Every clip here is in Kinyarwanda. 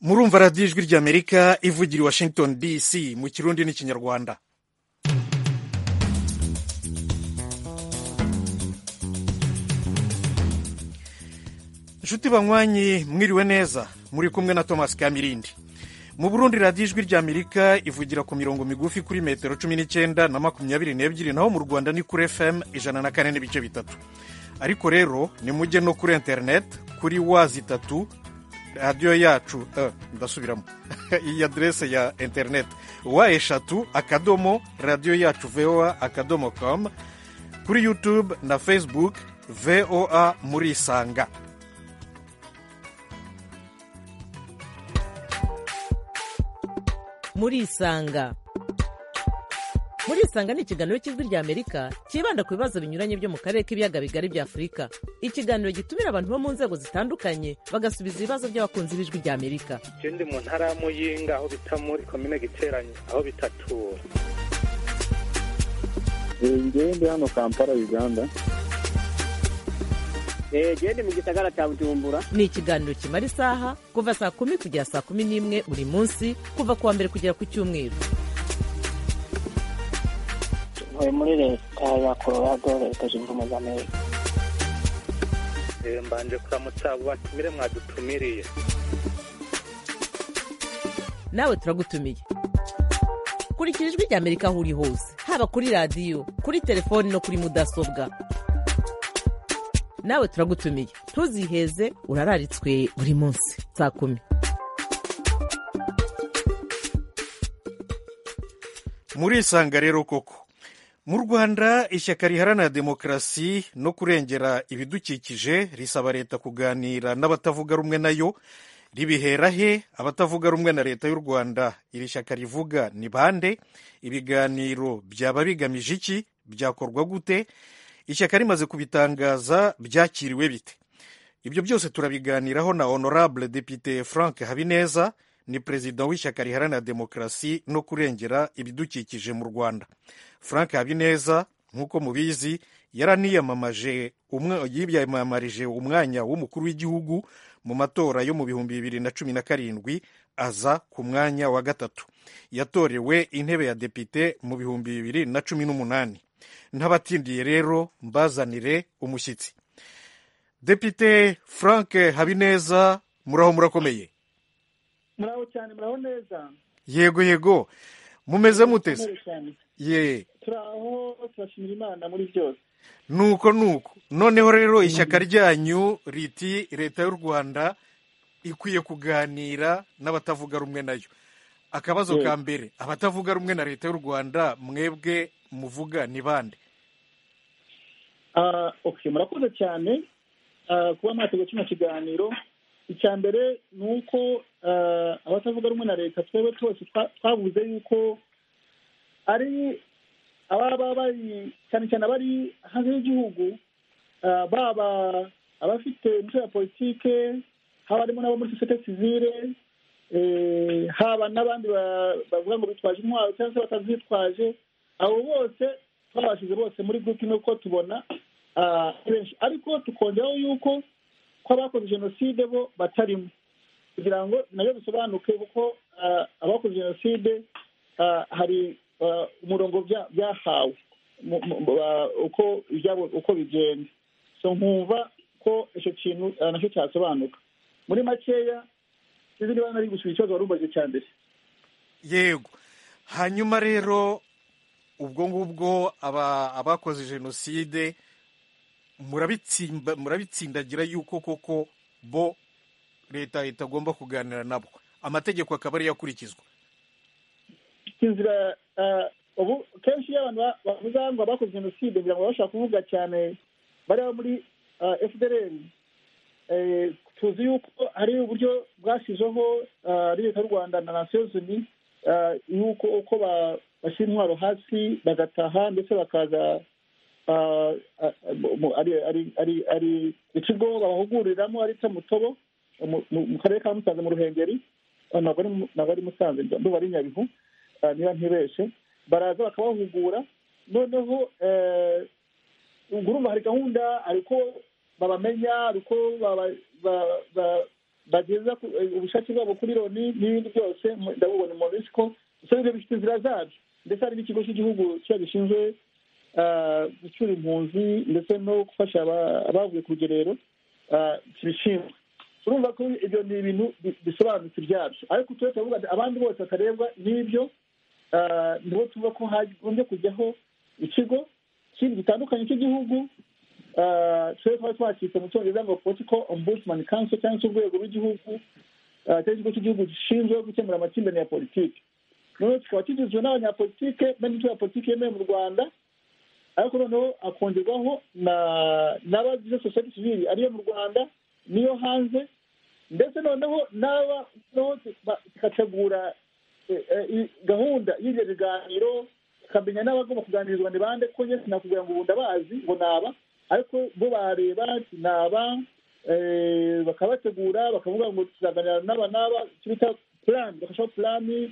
murumva radiyo ijwi ry'amerika ivugira i washington dc mu kirundi n'ikinyarwanda inshuti banywanyi mwiriwe neza muri kumwe na thomas kamirindi mu burundi radiyo ijwi ry'amerika ivugira ku mirongo migufi kuri metero cumi n'icyenda na makumyabiri n'ebyiri naho mu rwanda ni kuri fm ijana na kane n'ibice bitatu ariko rero nimujye no kuri interineti kuri wazi itatu radiyo yacu ndasubiramo iyi aderese ya interineti wa eshatu akadomo radiyo yacu voa akadomo komu kuri yutube na fesibuke voa muri isanga muri isanga muri isanga ni ikiganiro cy'ijwi ry'amerika cyibanda ku bibazo binyuranye byo mu karere k'ibiyaga bigari bya afurika ikiganiro gitumira abantu bo mu nzego zitandukanye bagasubiza ibibazo by'abakunzi b'ijwi ry'amerika ikindi mu ntara ya muyinga aho bita muri komine giteranye aho bitatura ngende hano kampala uganda gende mu gisagara cya bujumbura ni ikiganiro kimara isaha kuva saa kumi kugera saa kumi n'imwe buri munsi kuva ku wa mbere kugera ku cyumweru tuvuye muri leta ya colorado leta zunze ubumwe za amerika mbanje kuramutsa abo batumire mwadutumiriye nawe turagutumiye kurikira ijwi ry'amerika aho uri hose haba kuri radiyo kuri telefoni no kuri mudasobwa nawe turagutumiye ntuziheze urararitswe buri munsi saa kumi muri isanga rero koko mu rwanda ishyaka riharanira demokarasi no kurengera ibidukikije risaba leta kuganira n'abatavuga rumwe nayo ribihera he abatavuga rumwe na leta y'u rwanda iri shyaka rivuga ni bande ibiganiro byaba bigamije iki byakorwa gute ishyaka rimaze kubitangaza byakiriwe bite ibyo byose turabiganiraho na honorable depite frank habineza ni perezida w'ishyaka riharanira demokarasi no kurengera ibidukikije mu rwanda frank habineza nk'uko mubizi yaraniyamamaje yiyamamarije umwanya w'umukuru w'igihugu mu matora yo mu bihumbi bibiri na cumi na karindwi aza ku mwanya wa gatatu yatorewe intebe ya depite mu bihumbi bibiri na cumi n'umunani ntabatindiye rero mbazanire umushyitsi depite frank habineza muraho murakomeye muraho cyane muraho neza yego yego mumeze muteze ye turaho turashimira imana muri byose nuko nuko noneho rero ishyaka ryanyu riti leta y'u rwanda ikwiye kuganira n'abatavuga rumwe nayo akabazo ka mbere abatavuga rumwe na leta y'u rwanda mwebwe muvuga ni bande murakoze cyane kuba mwateguye kino kiganiro icya mbere ni uko abatavuga rumwe na leta twebwe twese twabuze yuko ari ababa bari cyane cyane abari hanze y'igihugu baba abafite imitwe ya politike haba harimo n'abo muri sosiyete sivire haba n'abandi bavuga ngo bitwaje intwaro cyangwa se batazitwaje abo bose twabashyize bose muri gurupe imwe kuko tubona benshi ariko tukongeraho yuko ko abakoze jenoside bo batarimo kugira ngo nayo bisobanuke kuko abakoze jenoside hari umurongo byahawe uko bigenda so nkumva ko icyo kintu nacyo cyasobanuka muri makeya sinzi niba nari gusubiza ikibazo wari umaze cya mbere yego hanyuma rero ubwo ngubwo abakoze jenoside murabitsindagira yuko koko bo leta itagomba kuganira nabo amategeko akaba ariyo akurikizwa inzira ubu kenshi iyo abantu bavuga ngo abakoze jenoside kugira ngo bashaka kuvuga cyane bari muri fdr tuzi yuko hari uburyo bwashyizeho leta y'u rwanda na nasiyozoni yuko uko bashyira intwaro hasi bagataha ndetse bakaza ari ikigo babahuguriramo ari cyo mutobo mu karere ka musanze mu ruhengeri ntabwo ari musanze nduba ari nyabihu niba ntibeshe baraza bakabahugura noneho urumva hari gahunda ariko babamenya ariko bageza ku- eh, ubushake bwabo kuri loni n'ibindi byose mu- ndabubona monisco gusa ibyo bifite inzira zabyo ndetse hari n'ikigo cy'igihugu kiba gishinzwe ah, gucyura impunzi ndetse no gufasha aba- abavuye ku rugerero ah, kibishinzwe urumva ko ibyo ni ibintu bi- bisobanutse ibyabyo ariko tujye turavuga ati abandi bose batarebwa n'ibyo ah, nibo tuvuga ko hagombye kujyaho ikigo kindi gitandukanye cy'igihugu ah, twe twari twakitse mu cyongereza ngo political ombudsman council cyangwa se urwego rw'igihugu ah, cyangwa ikigo cy'igihugu gishinzwe gukemura amakimbirane ya politiki noneho kikaba kigizwe n'abanyapolitike n'imitwe ya politiki yemewe mu rwanda ariko noneho akongerwaho na n'abagize sosiyete sivili ariyo mu rwanda n'iyo hanze ndetse noneho n'aba noneho ba- kikategura eh, eh, i- gahunda y'ibyo biganiro tukamenya n'abagomba kuganirizwa ni bande ko njye sinakubwira ngo ubu ndabazi ngo naba ariko bo bareba naba eh, bakabategura bakavuga ngo tuzaganira n'aba n'aba icyo bita purani bakashaho purani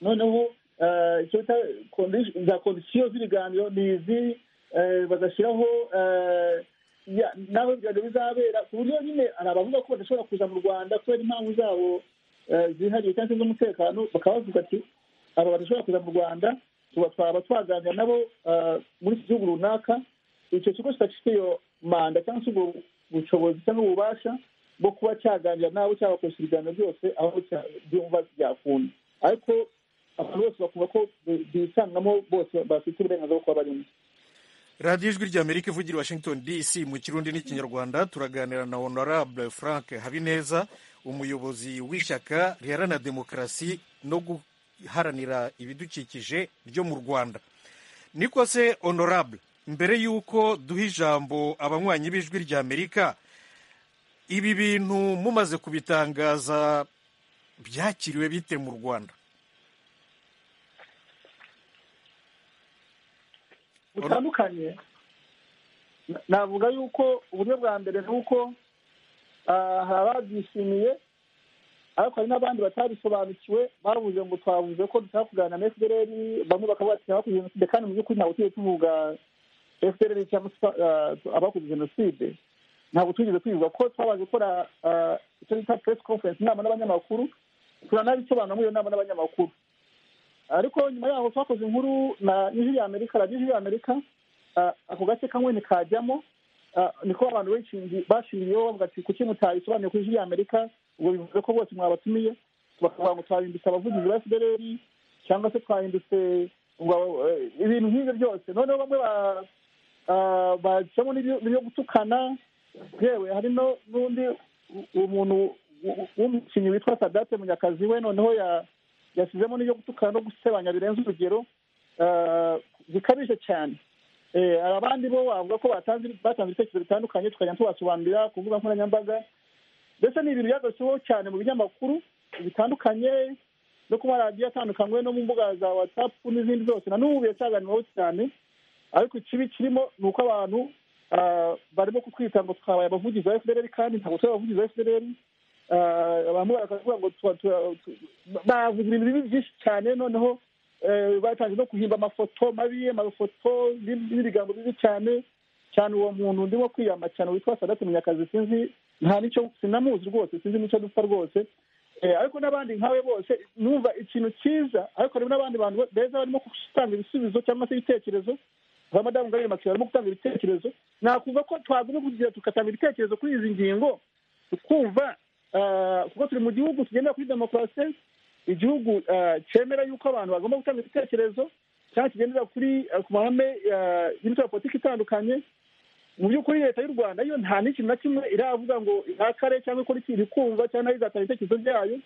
noneho eh, icyo bita condition- za kondisiyo z'ibiganiro ni izi eh, bagashyiraho eh, ya- n'aho ibiganiro bizabera ku buryo nyine hari abavuga ko badashobora kuza mu rwanda kubera impamvu zabo eh, zihariye cyangwa se z'umutekano bakaba bavuga ati aba badashobora kuza mu rwanda tuba twaba twaganira nabo eh, muri iki gihugu runaka icyo kigo kidafite iyo manda cyangwa se ubwo bushobozi cyangwa ububasha bwo kuba cyaganira nabo cyabakoresha ibiganiro byose aho cya- byumva byakunda ariko abantu bose bakumva ko bi- bisangamo bose bafite uburenganzira bwo kuba barimo radiyo ijwi rya amerika ivugira i washington dc mu kirundi n'ikinyarwanda turaganira na honorable frank habineza umuyobozi w'ishyaka riharanira demokarasi no guharanira ibidukikije ryo mu rwanda niko se honorable mbere y'uko duha ijambo abanywanyi b'ijwi rya amerika ibi bintu mumaze kubitangaza byakiriwe bite mu rwanda butandukanye na- navuga yuko uburyo bwa mbere ni uko ah, hari ababyishimiye ariko hari n'abandi batabisobanukiwe bavuze ngo twavuze ko dushaka kuganira na fdr bamwe bakavuga ati abakoze jenoside kandi mu by'ukuri ntabwo tujye tuvuga fdr cyangwa se ah, abakoze jenoside ntabwo twigeze tubivuga ko twabaje gukora ah, icyo bita press conference inama n'abanyamakuru turanabisobanura muri iyo nama n'abanyamakuru ariko nyuma yaho twakoze inkuru na ijwi ya amerika radiyo ijwi ya amerika ah, ako gace kamwe ntikajyamo ah, niko abantu benshi bashiriyeho bavuga ati kuki mutayisobanuye ku ijwi ya amerika ubwo bivuze ko bose mwabatumiye bakavuga ngo twahindutse abavugizi ba fdr cyangwa se twahindutse ngo eh, ibintu nk'ibyo byose noneho bamwe ba- ah, bacamo n'ibyo n'ibyo gutukana yewe hari no- n'undi u- umuntu w- w'umukinnyi witwa sadate munyakazi we noneho ya yasizemo n'ibyo gutukana no gusebanya birenze urugero ah, bikabije cyane Eh, hari abandi bo bavuga ko batanze batanze ibitekerezo bitandukanye tukajya tubasobanurira ku mbuga nkoranyambaga ndetse ni ibintu byagezweho cyane mu binyamakuru bitandukanye no ku maradiyo atandukanywe no mu mbuga za watsapu n'izindi zose na n'ubu biracaganirwaho cyane ariko ikibi kirimo ni uko abantu ah, barimo kutwita ngo twabaye abavugizi ba fdr kandi ntabwo turi abavugizi ba fdr Ah, abantu baravuga ngo tuba- tuba- tu- bavuze ibintu bibi byinshi cyane noneho eh, batangiye no guhimba amafoto mabi amafoto n'ib- n'ibigambo bibi cyane cyane uwo muntu ndimo kwiyama cyane witwa sadate munyakazi sinzi nta n'icyo sinamuzi rwose sinzi n'icyo dupfa rwose Eh, ariko n'abandi nkawe bose numva ikintu cyiza ariko harimo n'abandi bantu beza barimo gutanga ibisubizo cyangwa se ibitekerezo ba madamu gari makiyo barimo gutanga ibitekerezo nakumva ko twagomba kugira tugatanga ibitekerezo kuri izi ngingo tukumva ah, kuko turi mu gihugu tugendera kuri demokarasi igihugu ah, cyemera yuko abantu bagomba gutanga ibitekerezo cyangwa kigendera kuri ah, ku mahame ah, y'imitwe ya politiki itandukanye mu by'ukuri leta y'u rwanda yo nta n'ikintu na kimwe iravuga ngo ihakare cyangwa ikora ikintu ikumva cyangwa nayo izatanga ibitekerezo byayo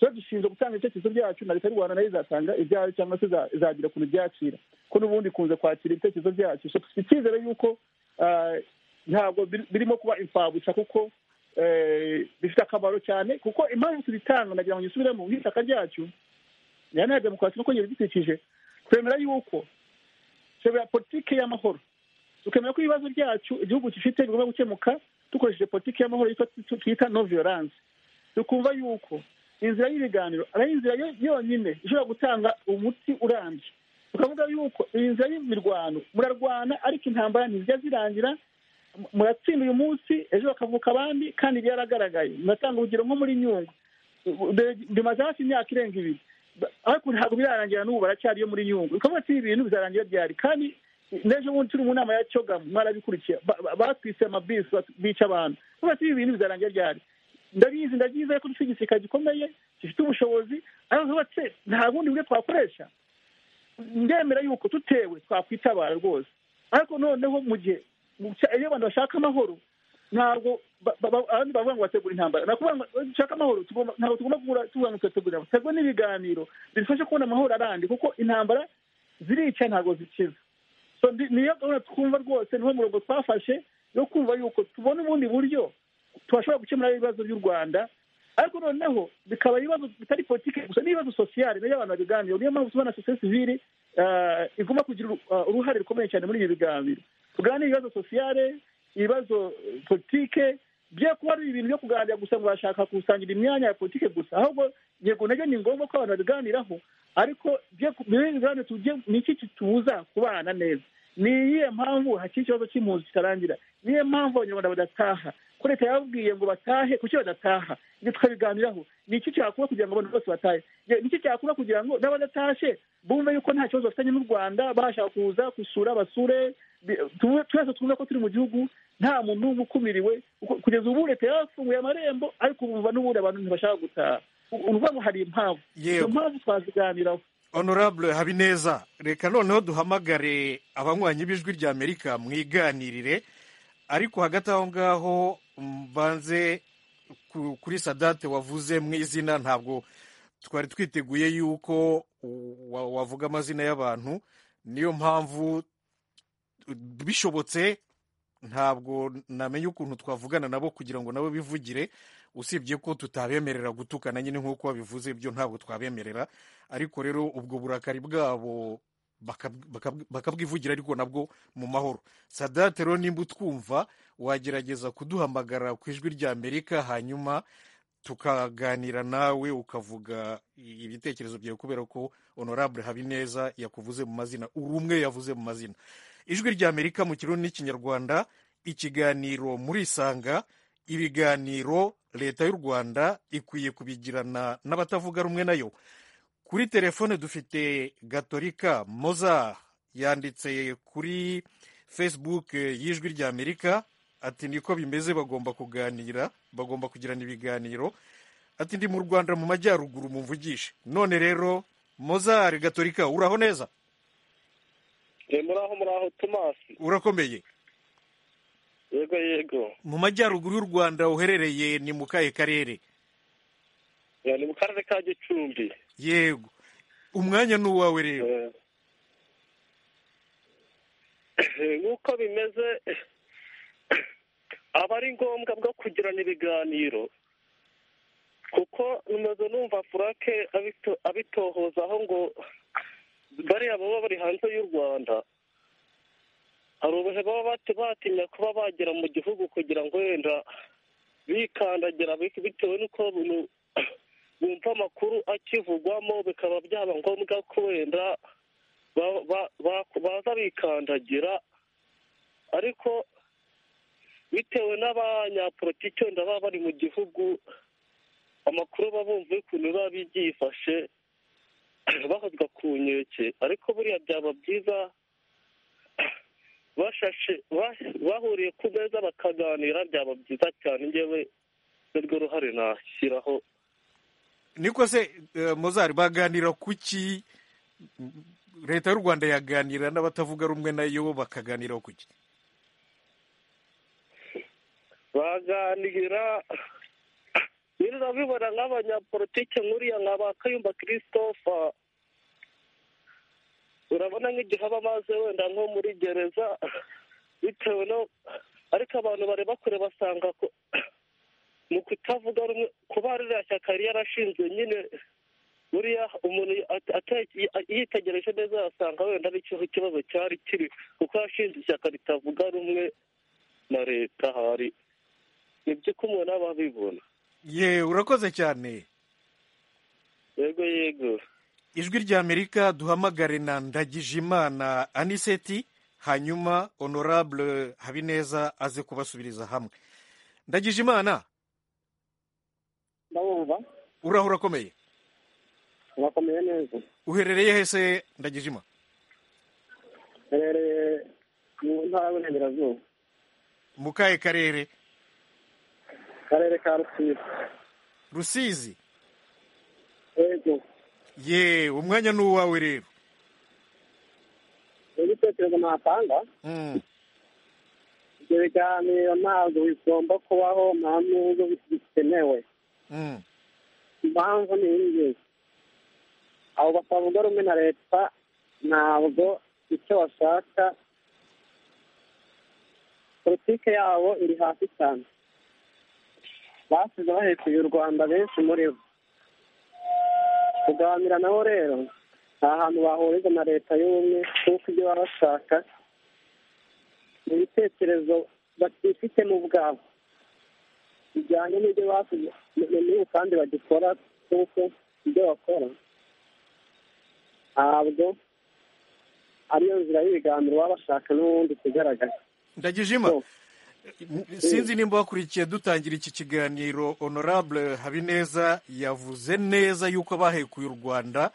tuba dushinzwe gutanga ibitekerezo byacu na leta y'u rwanda nayo izatanga ibyayo cyangwa se iza- izagira ukuntu ibyakira ko n'ubundi ikunze kwakira ibitekerezo byacu so dufite icyizere yuko ah, ntabwo bir- birimo kuba imfabusa kuko eh, bifite akamaro cyane kuko impamvu tubitanga nagira ngo nyisubiremo nk'ishyaka ryacu riharanira demokarasi no kongera ibidukikije twemera yuko twemera politiki y'amahoro tukemera ko ibibazo byacu igihugu gifite bigomba gukemuka dukoresheje politiki y'amahoro yitwa twita no violence tukumva yuko inzira y'ibiganiro ari inzira yo- yonyine ishobora gutanga umuti urambye tukavuga yuko iyi nzira y'imirwano murarwana ariko intambara ntizijya zirangira muratsinda uyu munsi ejo bakavuka abandi kandi byaragaragaye muratanga urugero nko muri nyungwe bimaze hafi imyaka irenga ibiri Ba- ariko ntabwo birarangira n'ubu baracyariyo muri nyungwe bikaba ati ibintu bizarangira byari kandi n'ejo bundi turi mu nama ya cogamu mwarabikurikiye Ba- ba- batwise amabisi bat- bica abantu bikavuga ati ibintu bizarangira byari ndabizi ndabyiza ariko dufite igisirikare gikomeye gifite ubushobozi ariko bikavuga ati nta bundi buryo twakoresha ndemera yuko tutewe twakwitabara rwose ariko noneho mu gihe mu cya- iyo abantu bashaka amahoro ntabwo ba- ba- ba- abandi bavuga ngo bategura intambara ni ukuvuga ngo dushaka amahoro tugomba- ntabwo tugomba kugura tuvuga ngo turategura intambara tugategura n'ibiganiro bidufasha kubona amahoro arandi kuko intambara zirica ntabwo zikiza So, ndi- niyo gahunda twumva rwose niho murongo twafashe yo kumva yuko tubona ubundi buryo twashobora gukemura ibibazo by'u rwanda ariko noneho bikaba ibibazo bitari politiki gusa n'ibibazo sosiyale nayo abantu babiganira niyo mpamvu tubona sosiyete sivile ah, igomba kugira uru- ah, uruhare rukomeye cyane muri ibi biganiro tuganire ibibazo sosiyale ibibazo eh, politike bye kuba ari ibintu byo kuganira gusa ngo bashaka gusangira imyanya ya politike gusa ahubwo yego nabyo ni ngombwa ko abantu babiganiraho ariko bye ku- muri ibi biganiro tujye ni iki kitubuza kubana neza ni iyihe mpamvu hakiri ikibazo cy'impunzi kitarangira ni iyihe mpamvu abanyarwanda badataha ko leta yababwiye ngo batahe kuki badataha ibyo tukabiganiraho ni iki cyakorwa kugira ngo abantu bose batahe Ye, ni iki cyakorwa kugira ngo n'abadatashe bumve yuko nta kibazo bafitanye n'u rwanda bashaka kuza gusura basure Bi- tu- twese twumve ko turi mu gihugu nta muntu n'umwe ukumiriwe Kuko kugeza ubu leta yafunguye amarembo ariko bumva n'ubundi abantu ntibashaka gutaha U- uruvuga ngo hari impamvu Yego. izo mpamvu twaziganiraho honorable habineza reka noneho duhamagare abanywanyi b'ijwi rya amerika mwiganirire ariko hagati aho ngaho mbanze ku- kuri sadate wavuze mu izina ntabwo twari twiteguye yuko wa- wavuga amazina y'abantu niyo mpamvu bishobotse ntabwo namenya ukuntu twavugana nabo kugira ngo nabo bivugire usibye ko tutabemerera gutukana nyine nk'uko babivuze ibyo ntabwo twabemerera ariko rero ubwo burakari bwabo bakab- bakab- bakabwivugira ariko nabwo mu mahoro sadate rero nimba utwumva wagerageza kuduhamagara ku ijwi rya amerika hanyuma tukaganira nawe ukavuga i- ibitekerezo byawe kubera ko honorable habineza yakuvuze mu mazina uri umwe yavuze mu mazina ijwi rya amerika mu kirundi n'ikinyarwanda ikiganiro muri isanga ibiganiro leta y'u rwanda ikwiye kubigirana n'abatavuga rumwe nayo kuri telefone dufite gatorika moza yanditse kuri facebook eh, y'ijwi rya amerika ati niko bimeze bagomba kuganira bagomba kugirana ibiganiro ati ndi mu rwanda mu majyaruguru mumvugishe none rero mozari gatorika uraho neza muraho muraho tomasi urakomeye yego yego mu majyaruguru y'u rwanda uherereye ni mu kahe karere Eh, ni mu karere ka gicumbi yego umwanya ni uwawe rero Eh, nk'uko bimeze aba ari ngombwa bwo kugirana ibiganiro kuko namaze numva furake abito- abitohozaho ngo bariya baba bari hanze y'u rwanda hari ubuhe baba bati- batinya kuba bagera mu gihugu kugira ngo wenda bikandagira bik- bitewe n'uko abantu bumva amakuru akivugwamo bikaba byaba ngombwa ko wenda ba- ba- ba- baza bikandagira ariko bitewe n'abanyapolitiki wenda baba bari mu gihugu amakuru babumva y'ukuntu biba byifashe bahozwa ku nkeke ariko buriya byaba byiza bashashe ba- bahuriye ku meza bakaganira byaba byiza cyane njyewe nirwo ruhare nashyiraho niko se eh, mozari baganira kuki Mm, leta y'u rwanda yaganira n'abatavuga rumwe nayo bakaganiraho kuki baganira rero urabibona nk'abanyapolitike nk'uriya nka ba kayumba christophe urabona nk'igihe aba amaze wenda nko muri gereza bitewe no ariko abantu bareba kure basanga ko- mu kutavuga rumwe kuba ririya shyaka yari yarashinzwe nyine buriya umuntu at- ate- yitegereje neza yasanga wenda aricyo ikibazo cyari kiri kuko yashinze ishyaka ritavuga rumwe na leta hari ni byo ko umuntu aba abibona ye urakoze cyane yego yego ijwi ry'amerika duhamagare na ndagijimana aniseti hanyuma honorable habineza aze kubasubiriza hamwe ndagije imana ndabumva uraho urakomeye urakomeye neza uherereye hese ndagije imana herereye mu ntara y'uburengerazuba mu kahe karere akarere ka rusizi rusizi yego ye umwanya ni uwawe rero igitekerezo natanga Mm. ibyo biganiro ntabwo bigomba kubaho nta nubwo bikenewe Mm. impamvu ni iyi ngiyi abo batavuga rumwe na leta ntabwo icyo bashaka politike yabo iri hasi cyane basize bahekuye u rwanda benshi muri bo kuganira nabo rero nta hantu bahuriza na leta y'ubumwe kuko ibyo baba bashaka ni ibitekerezo batifitemo ubwabo bijyanye n'ibyo bakoze n'ubu kandi bagikora kuko ibyo bakora ntabwo ariyo nzira y'ibiganiro baba bashaka n'ubundi kugaragaza ndagijima So, sinzi nimba wakurikiye dutangira iki kiganiro honorable habineza yavuze neza yuko abahekuye u rwanda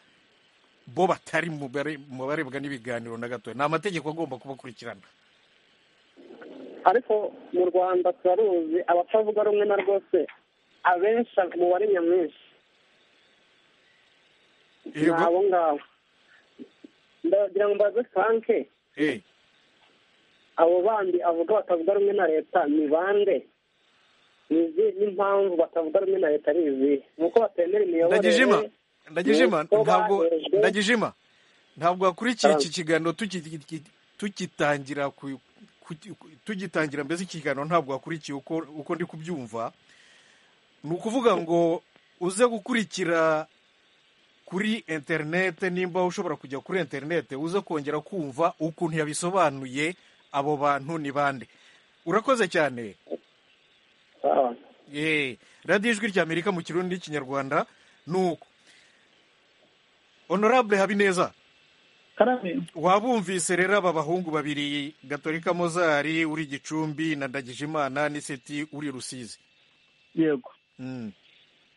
bo batari mu bare- mu barebwa n'ibiganiro na gatoya ni amategeko agomba kubakurikirana ariko mu rwanda turaruzi abatavuga rumwe na rwose abenshi umubare nyamwinshi ni Yego. abo ngabo ndagira ngo mbaze franke Eh, abo bandi avuga batavuga rumwe na leta ni bande ni izihe n'impamvu batavuga rumwe na leta ari izihe ni uko batemera ndagijima imiyoborere ndagijima Nuko ntabwo bahejwe. ndagijima ntabwo wakurikiye Ah. iki kiganiro tuki- tuki- tugitangira ku- ku- tugitangira mbese iki kiganiro ntabwo wakurikiye uko uko ndi kubyumva ni ukuvuga ngo uze gukurikira kuri interinete nimba ushobora kujya kuri interinete uze kongera kumva ukuntu yabisobanuye abo bantu ni bande urakoze cyane Sawa. Ye, radiyo ijwi ry'amerika mu kirundi n'ikinyarwanda ni uko honorable habineza karame wabumvise rero aba bahungu babiri gatorika mozari uri gicumbi na ndagijimana n'iseti uri rusizi yego Mm,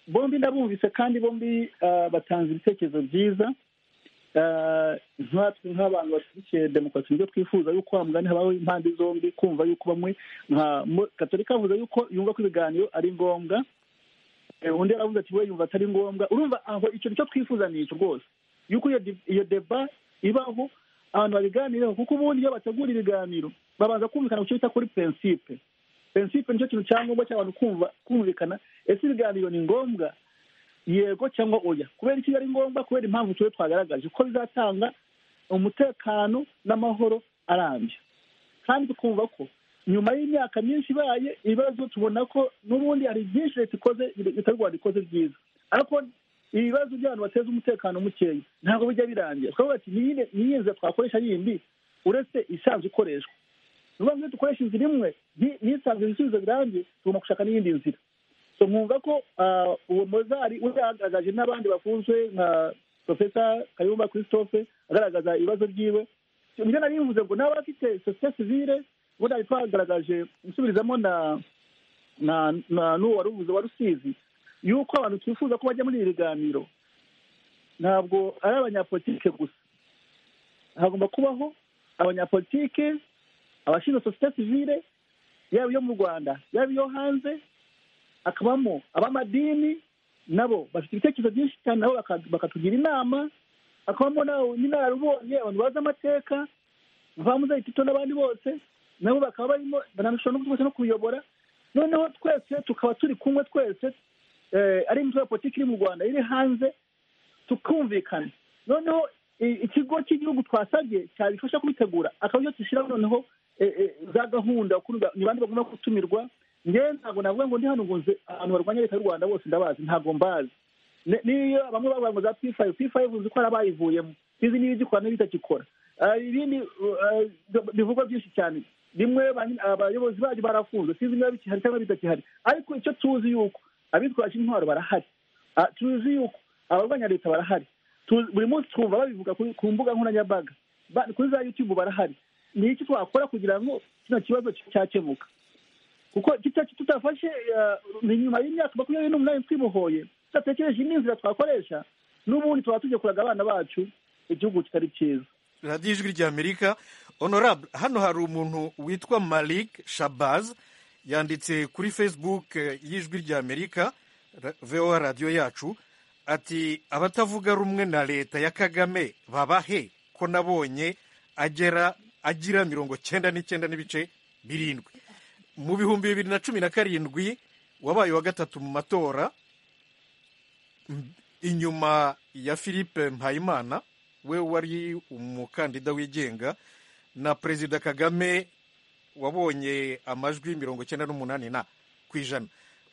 bombi ndabumvise kandi bombi ah, batanze ibitekerezo byiza Ah, nkatwe nk'abantu bashyigikiye demokarasi nibyo twifuza yuko wa mugani habaho impande zombi kumva yuko bamwe nka Mo- katolika avuze yuko yumva ko ibiganiro ari ngombwa Eh, undi aravuze ati we yumva atari ngombwa urumva aho icyo nicyo twifuza ni icyo rwose yuko iyo di- iyo deba ibaho abantu babiganiraho kuko ubundi iyo bategura ibiganiro babanza kumvikana ku cyo bita kuri prinsipe prinsipe nicyo kintu cya ngombwa cy'abantu kumva kumvikana ese ibiganiro ni ngombwa yego cyangwa oya kubera iki ari ngombwa kubera impamvu tube twagaragaje ko bizatanga umutekano n'amahoro arambye kandi tukumva ko nyuma y'imyaka myinshi ibaye ibibazo tubona ko n'ubundi hari byinshi leta ikoze leta y'u Rwanda ikoze byiza ariko ibibazo by'abantu bateza umutekano mukeya ntabwo bijya birangira twavuga ati niyihe niyihe nzira twakoresha yindi uretse isanzwe ikoreshwa ni ukuvuga ngo iyo dukoresha inzira imwe nti- ntisanzwe ibisubizo birambye tugomba gushaka n'iyindi nzira so mwumva ko ah, uwo mozari we yagaragaje n'abandi bakunzwe nka profesa kayumba christophe agaragaza ibibazo byiwe nibyo nari bivuze ngo nawe afite sosiyete sivile ubu nari twagaragaje gusubirizamo na na na n'uwo wari uvuze wa rusizi yuko abantu twifuza ko bajya muri ibi biganiro ntabwo ari abanyapolitike gusa hagomba kubaho abanyapolitike abashinzwe sosiyete sivile yaba iyo mu rwanda yaba iyo hanze hakabamo abamadini nabo bafite ibitekerezo byinshi cyane nabo baka- bakatugira inama hakabamo n'abo- n'inararibonye abantu bazi amateka bamuzayi tito n'abandi bose nabo bakaba barimo banarushaho no rwose no kuyobora noneho twese tukaba turi kumwe twese eh, ari imitwe ya politiki iri mu rwanda iri hanze tukumvikana noneho i- ikigo cy'igihugu twasabye cyabifasha kubitegura akaba aricyo dushyiraho noneho eh, eh, za gahunda kurwa- ni bande bagomba gutumirwa ngewe ntabwo navuga ngo ndi hano ngo nze abantu barwanya leta y'u rwanda bose ndabazi ntabwo mbazi Ne- n'iyo bamwe bavuga ngo za pifayive pifayive uzi ko hari abayivuyemo izi niyo igikora n'ibitagikora Ah, ibindi ah, bivugwa byinshi cyane rimwe ba nyine- abayobozi bacu barafunzwe sinzi niba bikihari cyangwa bitakihari ariko icyo tuzi yuko abitwaje intwaro barahari Ah, tuzi yuko abarwanya leta barahari Tu- buri munsi twumva babivuga kuri- ku mbuga nkoranyambaga Ba- kuri za yutubu barahari ni iki twakora kugira ngo kino kibazo cyakemuka kuko tutafashe ni nyuma y'imyaka makumyabiri n'umunani twibohoye tudatekereje indi nzira twakoresha n'ubundi tuba tujya kuraga abana bacu igihugu kitari cyiza radiyo ijwi ry'amerika honorable hano hari umuntu witwa malik shabaz yanditse kuri facebook y'ijwi ry'amerika voa radiyo yacu ati abatavuga rumwe na leta ya kagame babahe ko nabonye agera agira mirongo cyenda n'icyenda n'ibice birindwi mu bihumbi bibiri na cumi na karindwi wabaye wa gatatu mu matora inyuma ya philippe mpayimana we wari umukandida wigenga na perezida kagame wabonye amajwi mirongo icyenda n'umunani na ku ijana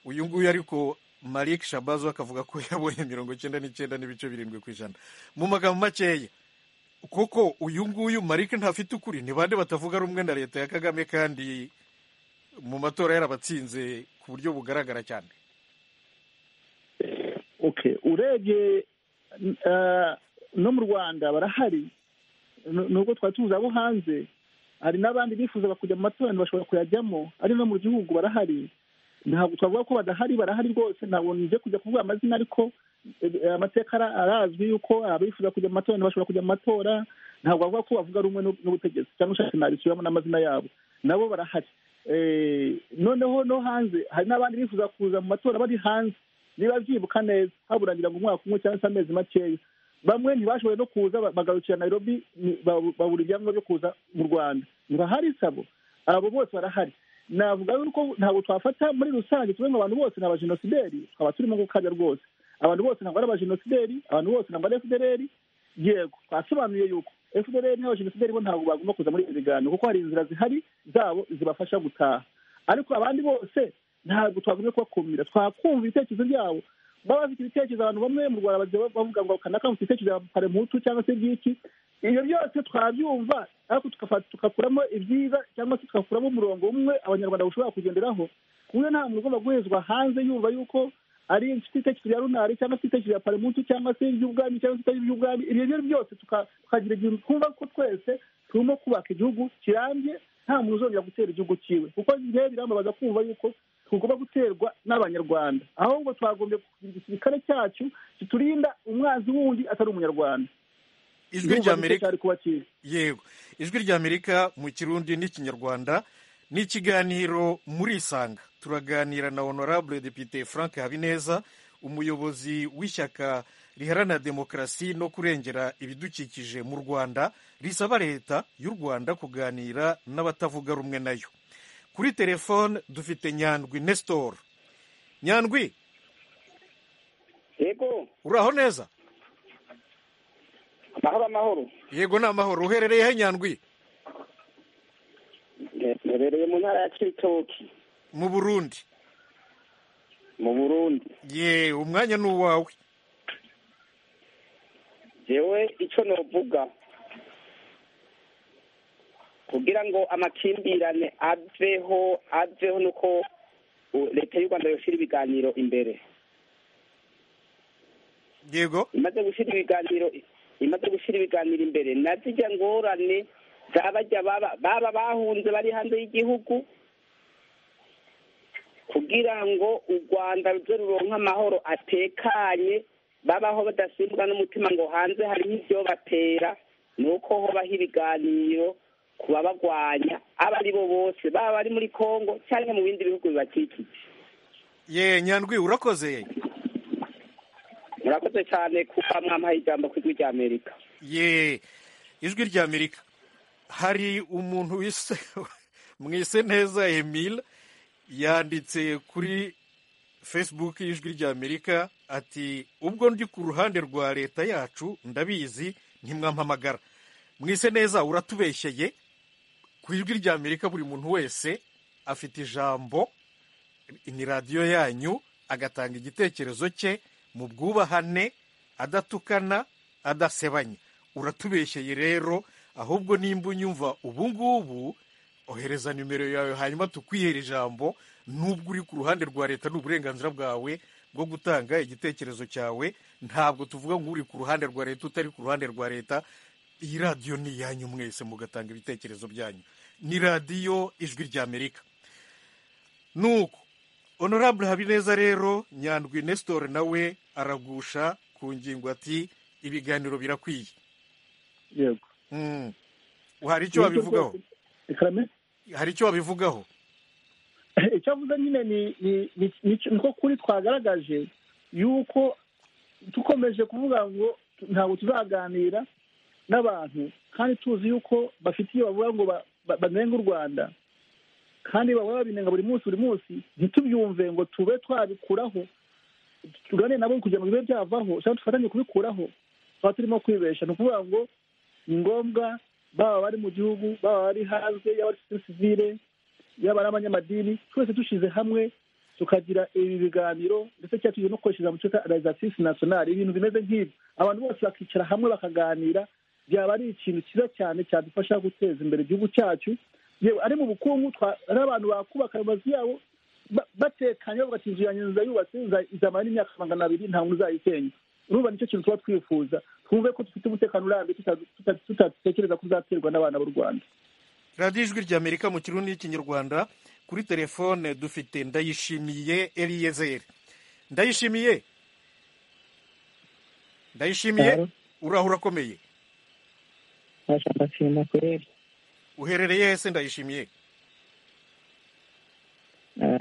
uyu nguyu ariko Malik shabazo akavuga ko yabonye mirongo icyenda n'icyenda n'ibice birindwi ku ijana mu magambo makeya koko uyu nguyu Malik ntafite ukuri ni bande batavuga rumwe na leta ya kagame kandi mu matora yarabatsinze ku buryo bugaragara cyane urebye no mu rwanda barahari nubwo twari tuzi abo hanze hari n'abandi bifuzaga kujya mu matora bashobora kuyajyamo ari no mu gihugu barahari ntabwo twavuga ko badahari barahari rwose ntabwo nje kujya kuvuga amazina ariko amateka arazwi yuko abifuza kujya mu matora bashobora kujya mu matora ntabwo bavuga ko bavuga rumwe n'ubutegetsi cyangwa ushaka nabisubiramo n'amazina yabo nabo barahari noneho no hanze hari n'abandi bifuza kuza mu matora bari hanze niba byibuka neza haburangira ngo umwaka umwe cyangwa se amezi makeya bamwe ntibashoboye no kuza bagarukira Nairobi babura ibyangombwa byo kuza mu rwanda ntibahari sabo abo bose barahari navuga yuko ntabwo twafata muri rusange tuvuge ngo abantu bose ni abajenosideri twaba turimo gukabya rwose abantu bose ntabwo ari abajenosideri abantu bose ntabwo ari efudereri yego twasobanuye yuko efudereri n'abajenosideri bo ntabwo bagomba kuza muri ibi biganiro kuko hari inzira zihari zabo zibafasha gutaha ariko abandi bose ntabwo twagumye kubakumira twakumva ibitekerezo byabo baba bafite ibitekerezo abantu bamwe mu rwanda bavuga ngo kanaka mufite ibitekerezo bya paremutu cyangwa se by'iki ibyo byose twabyumva ariko tugakuramo ibyiza cyangwa se tugakuramo umurongo umwe abanyarwanda bashobora kugenderaho ku buryo nta muntu ugomba guhezwa hanze yumva yuko ari ibitekerezo bya runari cyangwa se ibitekerezo bya paremutu cyangwa se iby'ubwami cyangwa se ibitari iby'ubwami ibyo byo byose tukagira igihe twumva ko twese turimo kubaka igihugu kirambye nta muntu uzongera gutera igihugu cyiwe kuko njyewe birambabaza kumva yuko tugomba guterwa n'abanyarwanda ahubwo twagombye kugira igisirikare cyacu kiturinda umwanzi wundi atari umunyarwanda ijwi ry'amerika yego ijwi ry'amerika mu kirundi n'ikinyarwanda ni ikiganiro muri isanga turaganira na honorable depite frank habineza umuyobozi w'ishyaka riharanira demokarasi no kurengera ibidukikije mu rwanda risaba leta y'u rwanda kuganira n'abatavuga rumwe nayo kuri telefone dufite nyandwi nestor nyandwi yego uraho neza amahoro amahoro yego ni amahoro uherereye he nyandwi uherereye mu ntara ya kiritoki mu burundi mu burundi ye umwanya ni uwawe yewe icyo navuga kugira ngo amakimbirane aveho aveho nuko leta y'u rwanda yashyira ibiganiro imbere yego imaze gushyira ibiganiro imaze gushyira ibiganiro imbere na zijya ngorane zabajya baba bahunze bari hanze y'igihugu kugira ngo u rwanda ruze ruronke amahoro atekanye babaho badasimbwa n'umutima ngo hanze hariho ibyo batera ni uko hobaho ibiganiro kubabagwanya abo ari bo bose baba bari muri congo cyangwa mu bindi bihugu bibakikije ye nyandwi urakoze murakoze cyane kuba mwampaye ijambo ku ijwi rya amerika ye ijwi rya amerika hari umuntu wise mwise neza emile yanditse kuri facebook y'ijwi rya amerika ati ubwo ndi ku ruhande rwa leta yacu ndabizi ntimwampamagara mwise neza uratubeshyeye ku ijwi rya amerika buri muntu wese afite ijambo ni radiyo yanyu agatanga igitekerezo cye mu bwubahane adatukana adasebanya uratubeshyeye rero ahubwo nimba unyumva ubu ngubu ohereza nimero yawe hanyuma tukwihere ijambo nubwo uri ku ruhande rwa leta ni uburenganzira bwawe bwo gutanga igitekerezo cyawe ntabwo tuvuga ngo uri ku ruhande rwa leta utari ku ruhande rwa leta iyi radiyo ni iyanyu mwese mugatanga ibitekerezo byanyu ni radiyo ijwi rya amerika nuko honorable habineza rero nyandwi nesitore nawe aragusha ku ngingo ati ibiganiro birakwiye yego Mm. hari icyo wabivugaho ikarame hari icyo wabivugaho icyo avuze nyine ni ni- ni- ni- niko kuri twagaragaje yuko dukomeje kuvuga ngo ntabwo tuzaganira n'abantu kandi tuzi yuko bafite iyo bavuga ngo ba- ba- banenga u rwanda kandi bahora babinenga buri munsi buri munsi ntitubyumve ngo tube twabikuraho tuganire nabo kugira ngo bibe byavaho cyangwa dufatanye kubikuraho tuba turimo kwibesha ni ukuvuga ngo ni ngombwa baba bari mu gihugu baba bari hanze yaba ari sosiyete sivire yaba ari abanyamadini twese dushyize hamwe tukagira ibi biganiro ndetse cyangwa tugiye no koreshereza mu cyitwa realizatisi nasiyonari ibintu bimeze nk'ibyo abantu bose bakicara hamwe bakaganira byaba ari ikintu cyiza cyane cyadufasha guteza imbere igihugu cyacu yewe ari mu bukungu twa- ari abantu bakubaka amazu yabo ba- batekanye bavuga ati inzu yanjye nzayubatse nza- izamara n'imyaka magana abiri nta muntu uzayisenya urumva nicyo kintu tuba twifuza twumve ko dufite umutekano urambye tuta- tuta- tutatekereza ko uzaterwa n'abana b'u rwanda radiyo ijwi rya amerika mu kirundi n'ikinyarwanda kuri telefone dufite ndayishimiye eliyezeri ndayishimiye ndayishimiye Hello. uraho urakomeye nashaka firima kureba uherereye hese ndayishimiye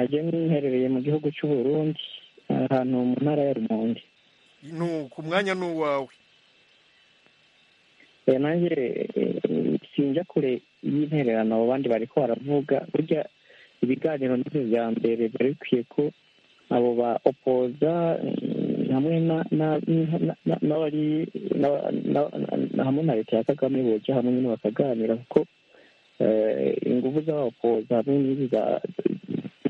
njye mwiherereye mu gihugu cy'u Burundi ahantu mu ntara ya rumonge nu ku mwanya ni uwawe Eh, nanjye eh, sinjya kure y'intererano abo bandi bari ko baravuga burya ibiganiro nibyo bya mbere bari bikwiye ko abo ba opoza mm, hamwe na- na- na- na- n'abari na- na- na- hamwe na leta ya kagame bojya hamwe nyine bakaganira kuko eh, ingufu z'abapoza hamwe n'izi za-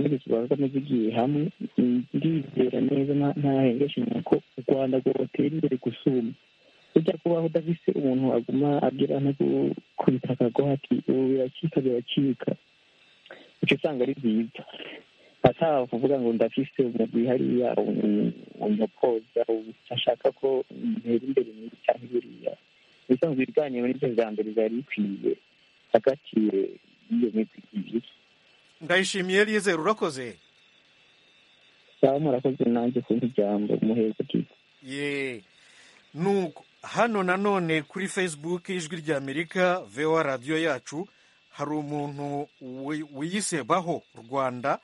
z'izi zibazwamo zigiye hamwe mm, ndizera neza nta- ntahengeshanya ko u rwanda rwotera imbere gusumba ujya kubaho udafise umuntu aguma abwira no ku- kubitaka ngo hati ubu biracika biracika icyo usanga ari byiza atavuga ngo ndafise umugwi hariya umupoza ashaka ko ntera imbere muri cyangwa buriya ubusanzwe ibiganiro nibyo bya mbere byari bikwiye hagati eh, y'iyo migwi ibiri ndayishimiye eliyezeri urakoze baba murakoze nanjye kumva ijambo muheza byiza ye nuko hano nanone kuri facebook ijwi rya amerika voa radiyo yacu hari umuntu wi- wiyisebaho rwanda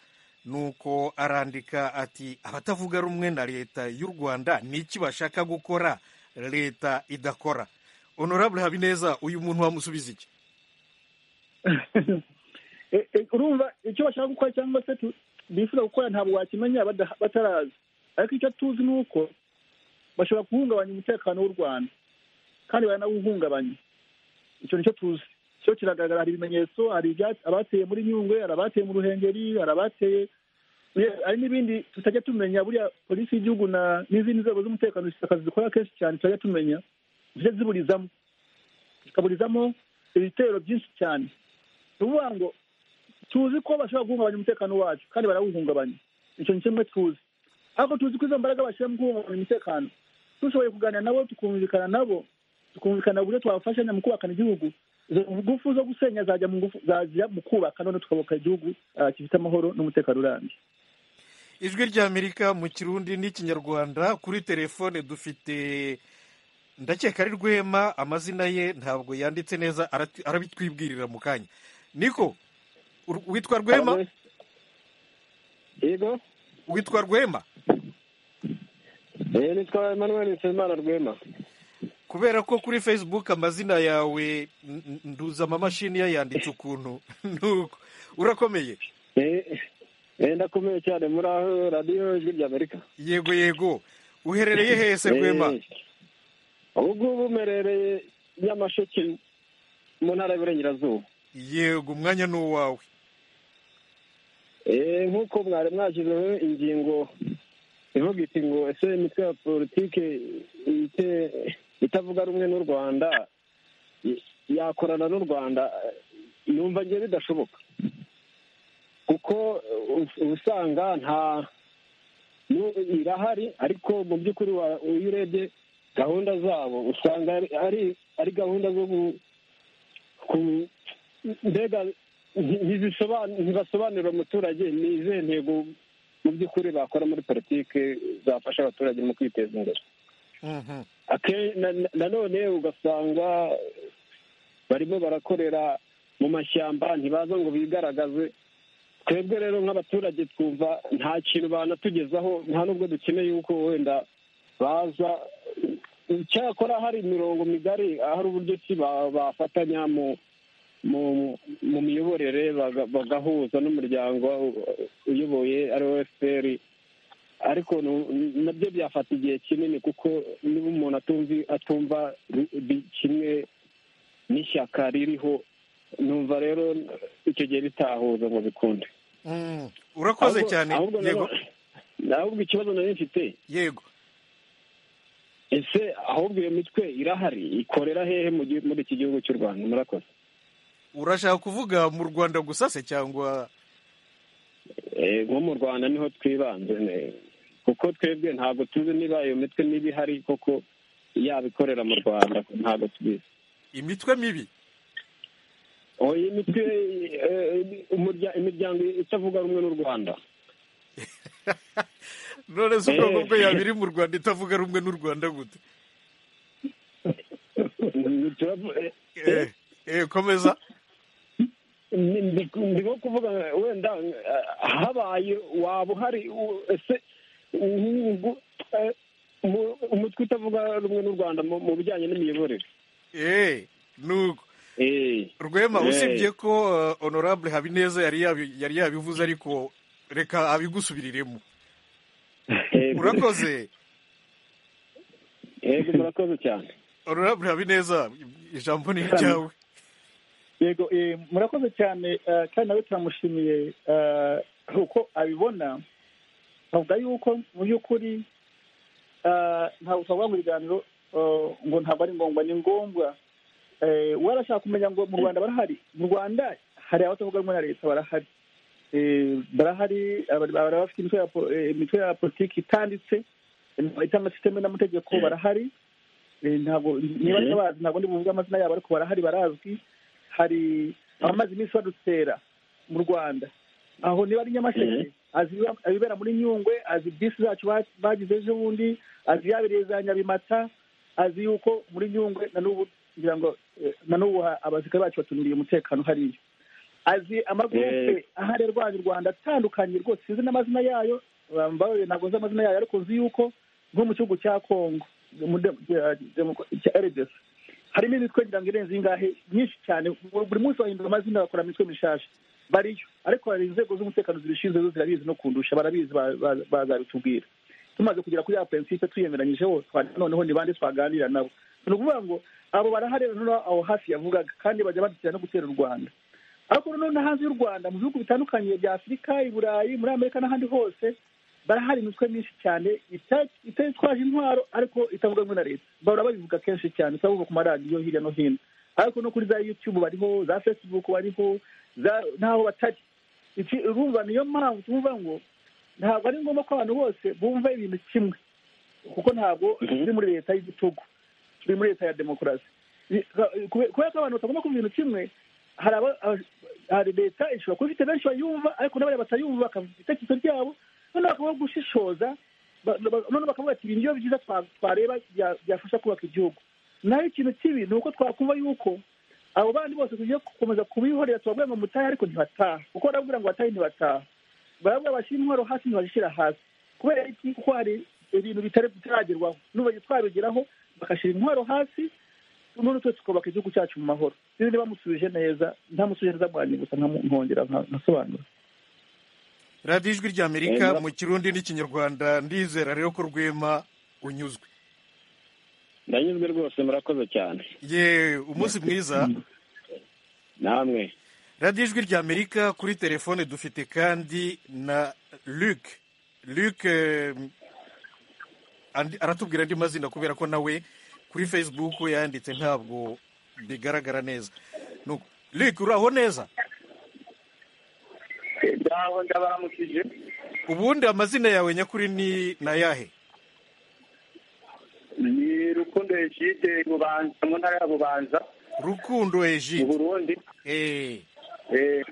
nuko arandika ati abatavuga rumwe na leta y'u rwanda ni iki bashaka gukora leta idakora honorable habineza uyu muntu wamusubiza iki E- e- urumva icyo bashaka gukora cyangwa se tu- bifuza gukora ntabwo wakimenya bada- batarazi ariko icyo tuzi ni uko bashobora guhungabanya umutekano w'u rwanda kandi baranawuhungabanya icyo nicyo tuzi cyo kiragaragara hari ibimenyetso hari ibyatsi abateye muri nyungwe hari abateye mu ruhengeri hari abateye Ye- hari n'ibindi tutajya tumenya buriya polisi y'igihugu na n'izindi nzego z'umutekano zifite akazi zikora kenshi cyane tutajya tumenya zijya ziburizamo zikaburizamo ibitero byinshi cyane ni ukuvuga ngo tuzi ko bashobora guhungabanya umutekano wacu kandi barawuhungabanya icyo ni kimwe tuzi ariko tuzi ko izo mbaraga bashyira mu guhungabanya umutekano dushoboye kuganira nabo tukumvikana nabo tukumvikana uburyo twafashanya mu kubakana igihugu izo ngufu zo gusenya zajya mu ngufu zajya mu kubaka none tukabaka igihugu ah, gifite amahoro n'umutekano urambye ijwi rya amerika mu kirundi n'ikinyarwanda kuri telefone dufite ndakeka ari rwema amazina ye ntabwo yanditse neza arati- arabitwibwirira mu kanya niko ur- witwa rwema yego witwa rwema Eh, nitwa emmanuel nsabimana rwema kubera ko kuri facebook amazina yawe n- n- nduzama mashini yayanditse ukuntu nuko urakomeye Eh, eh, ndakomeye cyane muri aho radiyo ijwi rya amerika yego yego uherereye hese rwema Eh, ubu ngubu mperereye nyamasheke mu ntara y'uburengerazuba yego umwanya ni uwawe Eh, nk'uko mwari mwashyizeho ingingo ivuga iti ngo ese imitwe ya politike ite- itavuga rumwe n'u rwanda y- yakorana n'u rwanda eh, numva ngiye bidashoboka kuko eh, ubu usanga nta nu- irahari ariko mu by'ukuri wa- iyo urebye gahunda zabo usanga ari- ari ari gahunda zo ku- ku mbega nti- ntizisoban- ntibasobanurira umuturage ni izihe ntego mu by'ukuri bakora muri politiki zafasha abaturage mu kwiteza imbere Mhm. Ake- na- na- nanone ugasanga barimo barakorera mu mashyamba ntibaza ngo bigaragaze twebwe rero nk'abaturage twumva nta kintu banatugezaho nta n'ubwo dukeneye yuko wenda baza cyakora hari imirongo migari hari uburyo ki ba- bafatanya mu mu mu miyoborere baga- bagahuza n'umuryango uyoboye ari wo fpr ariko nu- nabyo byafata igihe kinini kuko niba umuntu atumvi atumva ri- bi- kimwe n'ishyaka ririho numva rero icyo gihe bitahuza ngo bikunde Mm. urakoze Ahubwo- cyane ahubwo yego nanone- ahubwo ikibazo nari mfite yego ese ahubwo iyo mitwe irahari ikorera hehe mu gihu- muri iki gihugu cy'u rwanda murakoze urashaka kuvuga mu rwanda gusa se cyangwa Eh, nko mu rwanda niho twibanze ne- kuko twebwe ntabwo tuzi niba iyo mitwe niba ihari koko yaba ikorera mu rwanda ntabwo tubizi imitwe mibi oya imitwe eh, umurya- imiryango itavuga rumwe n'u rwanda none se ubwoko Eh. bwo yaba iri mu rwanda itavuga rumwe n'u rwanda gute Turavu- eh, Eh, eh, komeza ni- ndi ndimo kuvuga wenda eh, habaye waba uhari u- ese ubu eh, umu- umutwe utavuga rumwe n'u rwanda mu mu bijyanye n'imiyoborere Eh, nuko Eh. rwema Eh. usibye ko eh, honorable habineza yari yabi- yari yabivuze ariko reka abigusubiriremo Eh, urakoze yego murakoze cyane honorable habineza ijambo ni iryawe yego eh, murakoze cyane eh, kandi nawe turamushimiye eh, uko abibona avuga yuko mu by'ukuri eh, ntabwo twavuga ngo ibiganiro eh, ngo ntabwo ari ngombwa ni ngombwa Eh, warashaka kumenya ngo mu rwanda barahari mu rwanda hari abatavuga rumwe na leta barahari Eh, barahari abari- abari bafite imitwe ya po- eh, imitwe ya politiki itanditse itanga sisiteme n'amategeko barahari Eh, ntabwo niba Mhm. atabazi ntabwo ndi buvuge amazina yabo ariko barahari barazwi hari abamaze iminsi badutera mu rwanda aho niba ari nyamasheke azi ibiba- ibibera muri nyungwe azi bisi zacu ba- bagize ejo bundi azi yabereye za nyabimata azi yuko muri nyungwe na n'ubu ngira ngo eh, na n'ubu ha- abasirikare bacu batuniriye umutekano hariya azi amagurupe ahari arwanya u rwanda atandukanye rwose sinzi n'amazina yayo bambaye ntabwo nzi amazina yayo ariko nzi yuko nko mu gihugu cya congo mu de- de- demoka- cya rdc harimo imitwe ngira ngo irenze ingahe myinshi cyane buri buri munsi bahindura amazina bakora imitwe mishasha bariyo ariko hari inzego z'umutekano zibishinzwe zo zirabizi no kundusha barabizi ba- ba- bazabitubwira tumaze kugera kuri ya prinsipe twiyemeranyijeho twa- noneho ni bande twaganira nabo ni ukuvuga ngo abo baraharera noneho aho hafi yavugaga kandi bajya badutera no gutera u rwanda ariko noneho no hanze y'u rwanda mu bihugu bitandukanye bya afurika i burayi muri amerika n'ahandi hose barahari imitwe myinshi cyane ita- ititwaje intwaro ariko itavuga rumwe na leta bahora babivuga kenshi cyane itavuga ku maradiyo hirya no hino ariko no kuri za youtube bariho za facebook bariho za- n'aho batari Iki- urumva niyo mpamvu tuvuga ngo ntabwo ari ngombwa ko abantu bose bumva ibintu kimwe kuko ntabwo turi muri leta y'igitugu turi muri leta ya demokarasi I- ka- kube- kubera ko abantu batagomba kumva ibintu kimwe hari aba- aba- hari leta ishobora kuba ifite benshi bayumva ariko n'abariya batayumva bakavuga ibitekerezo byabo noneho bakaba gushishoza ba- ba- noneho bakavuga ati ibi nibyo byiza twa- twareba bya- byafasha kubaka igihugu naho ikintu kibi ni uko twakumva yuko abo bandi bose tugiye gukomeza kubihorera tubabwira ngo mutahe ariko ntibataha kuko barabwira ngo batahe ntibataha barabwira bashyira intwaro hasi ntibazishyira hasi kubera iki kuko hari ibintu bitari bitaragerwaho n'ubu twabigeraho bagashyira intwaro hasi none twese tukubaka igihugu cyacu mu mahoro rero bamusubije neza ntamusubije neza bwanjye gusa nkamu- nkongera nka- nkasobanura radiyo ijwi ry'amerika mu kirundi n'ikinyarwanda ndizera rero ko rwema unyuzwe ndanyuzwe rwose murakoze cyane ye umunsi mwiza namwe radiyo ijwi ry'amerika kuri telefone dufite kandi na luc luc eh, andi- aratubwira andi mazina kubera ko nawe kuri facebook yanditse ntabwo bigaragara neza Nuko, luc uraho neza ngaho ndabaramukije ubundi amazina yawe nyakuri ni ni ayahe ni rukundo egide bubanza mu ntara ya bubanza rukundo mu ejide burundi Eh, Eh,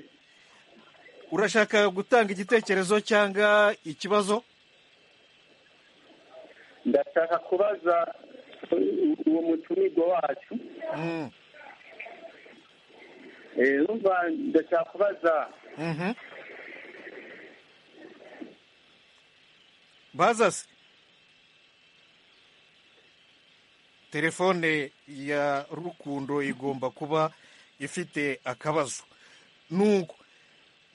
urashaka gutanga igitekerezo cyangwa ikibazo ndashaka kubaza u- uwo mutumirwa wacu Mm, Eh, numva ndashaka kubaza mhm. bazase telefone ya rukundo igomba kuba ifite akabazo nuko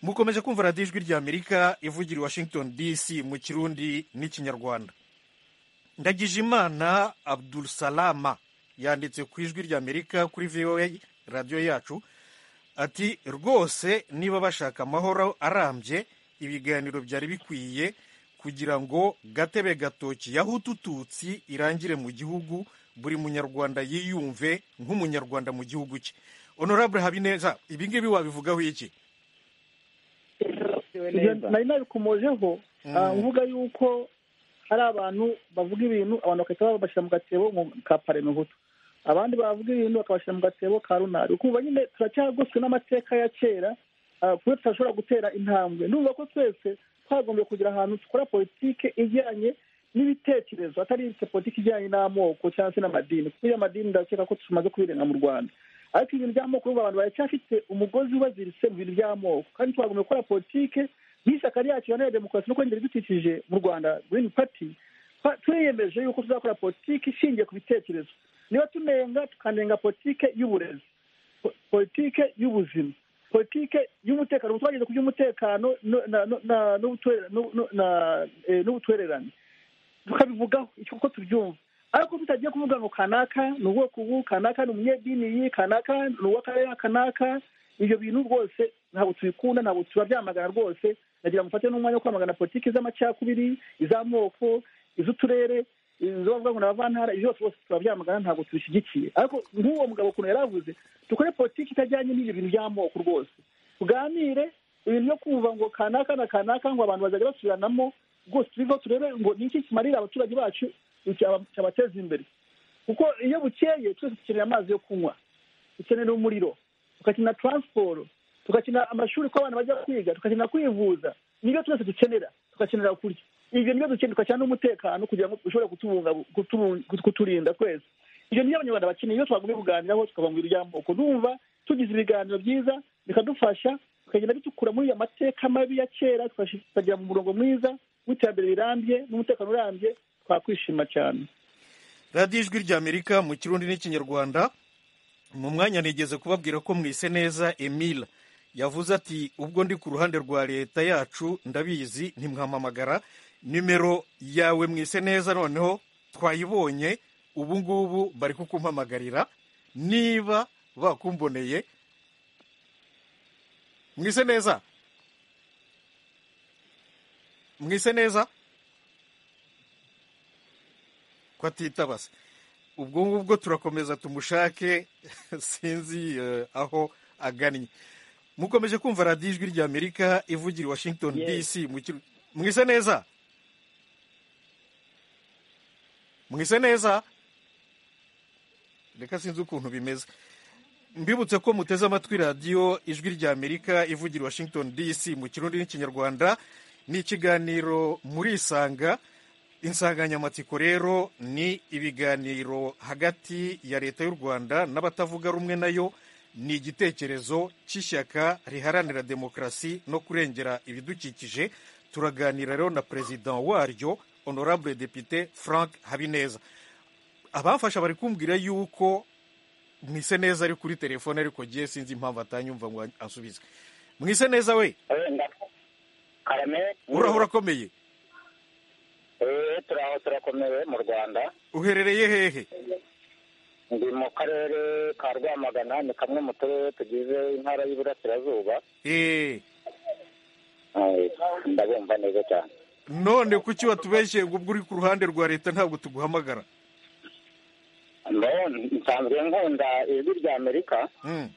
mukomeje kumva radiyo ijwi ry'amerika ivugira i washington dc mu kirundi n'ikinyarwanda ndagijimana abdurusalama yanditse ku ijwi ry'amerika kuri voa radiyo yacu ati rwose niba bashaka amahoro arambye ibiganiro byari bikwiye kugira ngo gatebe gatoki yahutututsi irangire mu gihugu buri munyarwanda yiyumve nk'umunyarwanda mu gihugu cye honorable habineza ibi ngibi wabivugaho iki Ibyo nari nabikomojeho ah, mvuga yuko hari abantu bavuga ibintu abantu bagahita babashyira mu gatebo mu- ka parmehutu abandi bavuga ibintu bakabashyira mu gatebo ka runari ukumva nyine turacyagoswe n'amateka ya kera ah, ku buryo tutashobora gutera intambwe ndumva ko twese twagombye kugira ahantu dukora politike ijyanye n'ibitekerezo atari ibyo politiki ijyanye n'amoko cyangwa se n'amadini kuko iyo amadini ndakeka ko tumaze kubirenga mu rwanda ariko ibintu by'amoko urumva abantu baracyafite umugozi ubaziritse mu bintu by'amoko kandi twagomba gukora politike nk'ishyaka ryacu iharanira demokarasi no kongera ibidukikije mu rwanda green party twa- turiyemeje yuko tuzakora politiki ishingiye ku bitekerezo niba tunenga tukanenga politike y'uburezi po- politike y'ubuzima politike y'umutekano ubu twageze ku by'umutekano no- na- no- na- n'ubutwe- no- no- na- eh, n'ubutwererane tukabivugaho icyo kuko tubyumva ariko tutagiye kuvuga ngo kanaka ni ubwoko ubu kanaka ni umunyedini iyi kanaka ni uw'akarere kanaka ibyo bintu rwose ntabwo tubikunda ntabwo turabyamagana rwose nagira ngo mufate n'umwanya wo kwamagana politiki z'amacakubiri iz'amoko iz'uturere izo bavuga ngo ni abavantara ibyo byose rwose turabyamagana ntabwo tubishyigikiye ariko nk'uwo mugabo ukuntu yari avuze dukore politiki itajyanye n'ibyo bintu by'amoko rwose tuganire ibintu byo kumva ngo kanaka na kanaka ngo abantu bazajya basubiranamo rwose tubiveho turebe ngo ni iki kimarira abaturage bacu cyaba- cyabateza imbere kuko iyo bukeye twese dukeneye amazi yo kunywa dukenera umuriro tugakenera taransiporo tugakenera amashuri ko abana bajya kwiga tugakenera kwivuza nibyo twese dukenera tugakenera kurya ibyo nibyo dukenera tugakenera n'umutekano kugira ngo ushobore kutubunga- kutubu- kuturinda twese ibyo niyo abanyarwanda bakeneye iyo twagumye kuganiraho tukabangurira iry'amoko numva tugize ibiganiro byiza bikadufasha tukagenda bitukura muri ya mateka mabi ya kera tukashi- tukagera mu murongo mwiza w'iterambere rirambye n'umutekano urambye twakwishima cyane radiyo ijwi ry'amerika mu kirundi n'ikinyarwanda mu mwanya nigeze kubabwira ko mwise neza emile yavuze ati ubwo ndi ku ruhande rwa leta yacu ndabizi ntimwampamagara nimero yawe mwise neza noneho twayibonye ubu ngubu bari kukumpamagarira niba bakumboneye mwise neza mwise neza ko atitaba se ubwo ngubwo turakomeza tumushake sinzi eh, aho agannye mukomeje kumva radiyo ijwi ry'amerika ivugira i washington dc mu kiru- mwise neza mwise neza reka sinzi ukuntu bimeze mbibutse ko muteze amatwi radiyo ijwi ry'amerika ivugira i washington dc mu kirundi n'ikinyarwanda ni ikiganiro murisanga insanganyamatsiko rero ni ibiganiro hagati ya leta y'u rwanda n'abatavuga rumwe nayo ni igitekerezo cy'ishyaka riharanira demokarasi no kurengera ibidukikije turaganira rero na perezida waryo honorable depite frank habineza abamfasha bari kumbwira yuko mwise neza ari kuri telefone ariko gihe sinzi impamvu atanyumva ngo ansubize mwise neza we wenda karame uraho urakomeye Eh, turaho turakomewe mu rwanda uherereye hehe ndi mu karere ka rwamagana ni kamwe mu turere tugize intara y'iburasirazuba eee Eh, ndabumva neza cyane none kuki watubeshye ngo ubwo uri ku ruhande rwa leta ntabwo tuguhamagara Mbaho, nsanzwe nkunda ijwi ry'amerika Mm.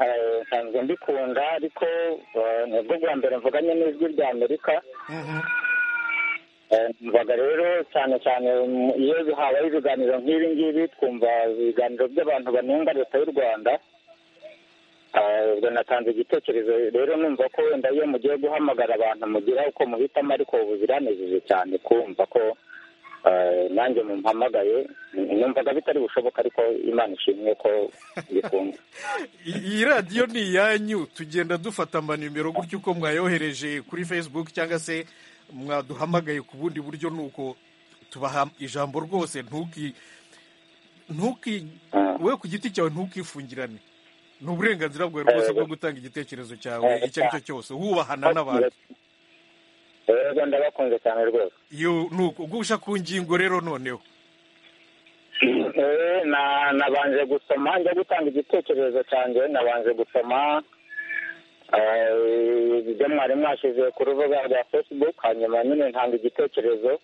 Eh, nsanzwe mbikunda ariko eh, nibwo bwa mbere mvuganye n'ijwi ry'amerika Mhm. mbaga rero cyane cyane iyo habaye ibiganiro nk'ibi ngibi twumva ibiganiro by'abantu banenga leta y'u rwanda ubwo natanze igitekerezo rero numva ko wenda iyo mugiye guhamagara abantu mugira uko muhitamo ariko ubu biranejeje cyane kumva ko nanjye mumpamagaye numvaga bitari bushoboka ariko imana ishimwe ko bikunze iyi radiyo ni iyanyu tugenda dufata amanimero gutya uko mwayohereje kuri facebook cyangwa se mwaduhamagaye ku bundi buryo ni uko tubaha ijambo rwose ntuki ntuki we ku giti cyawe ntukifungirane ni uburenganzira bwawe rwose bwo gutanga igitekerezo cyawe icyo ari cyo cyose wubahana n'abantu rero ndabakunze cyane rwose ugusha ku ngingo rero noneho nabanje gusoma njya gutanga igitekerezo cyanjye nabanje gusoma ibyo mwari mwashyize ku rubuga rwa facebook hanyuma nyine ntanga igitekerezo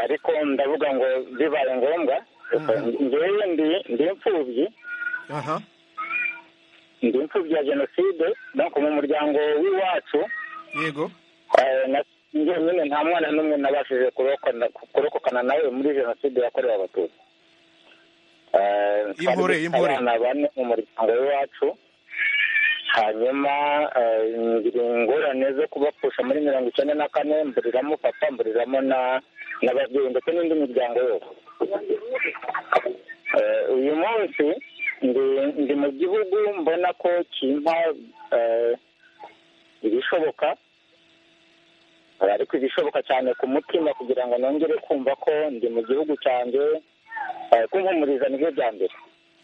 ariko ndavuga ngo bibaye ngombwa ngewe ndi imfubyi ndi imfubyi ya jenoside mu muryango w'iwacu yego nyine nta mwana n'umwe nabashije kurokokana nawe muri jenoside yakorewe abatutsi impore impore abana bane mu muryango w'iwacu hanyuma ngira ingorane zo kubapfusha muri mirongo icyenda na kane mburiramo papa mburiramo n'ababyeyi ndetse n'indi miryango yose uyu munsi ndi mu gihugu mbona ko kimpa ibishoboka ariko ibishoboka cyane ku mutima kugira ngo nongere kumva ko ndi mu gihugu cyanjye kumpumuriza nibyo bya mbere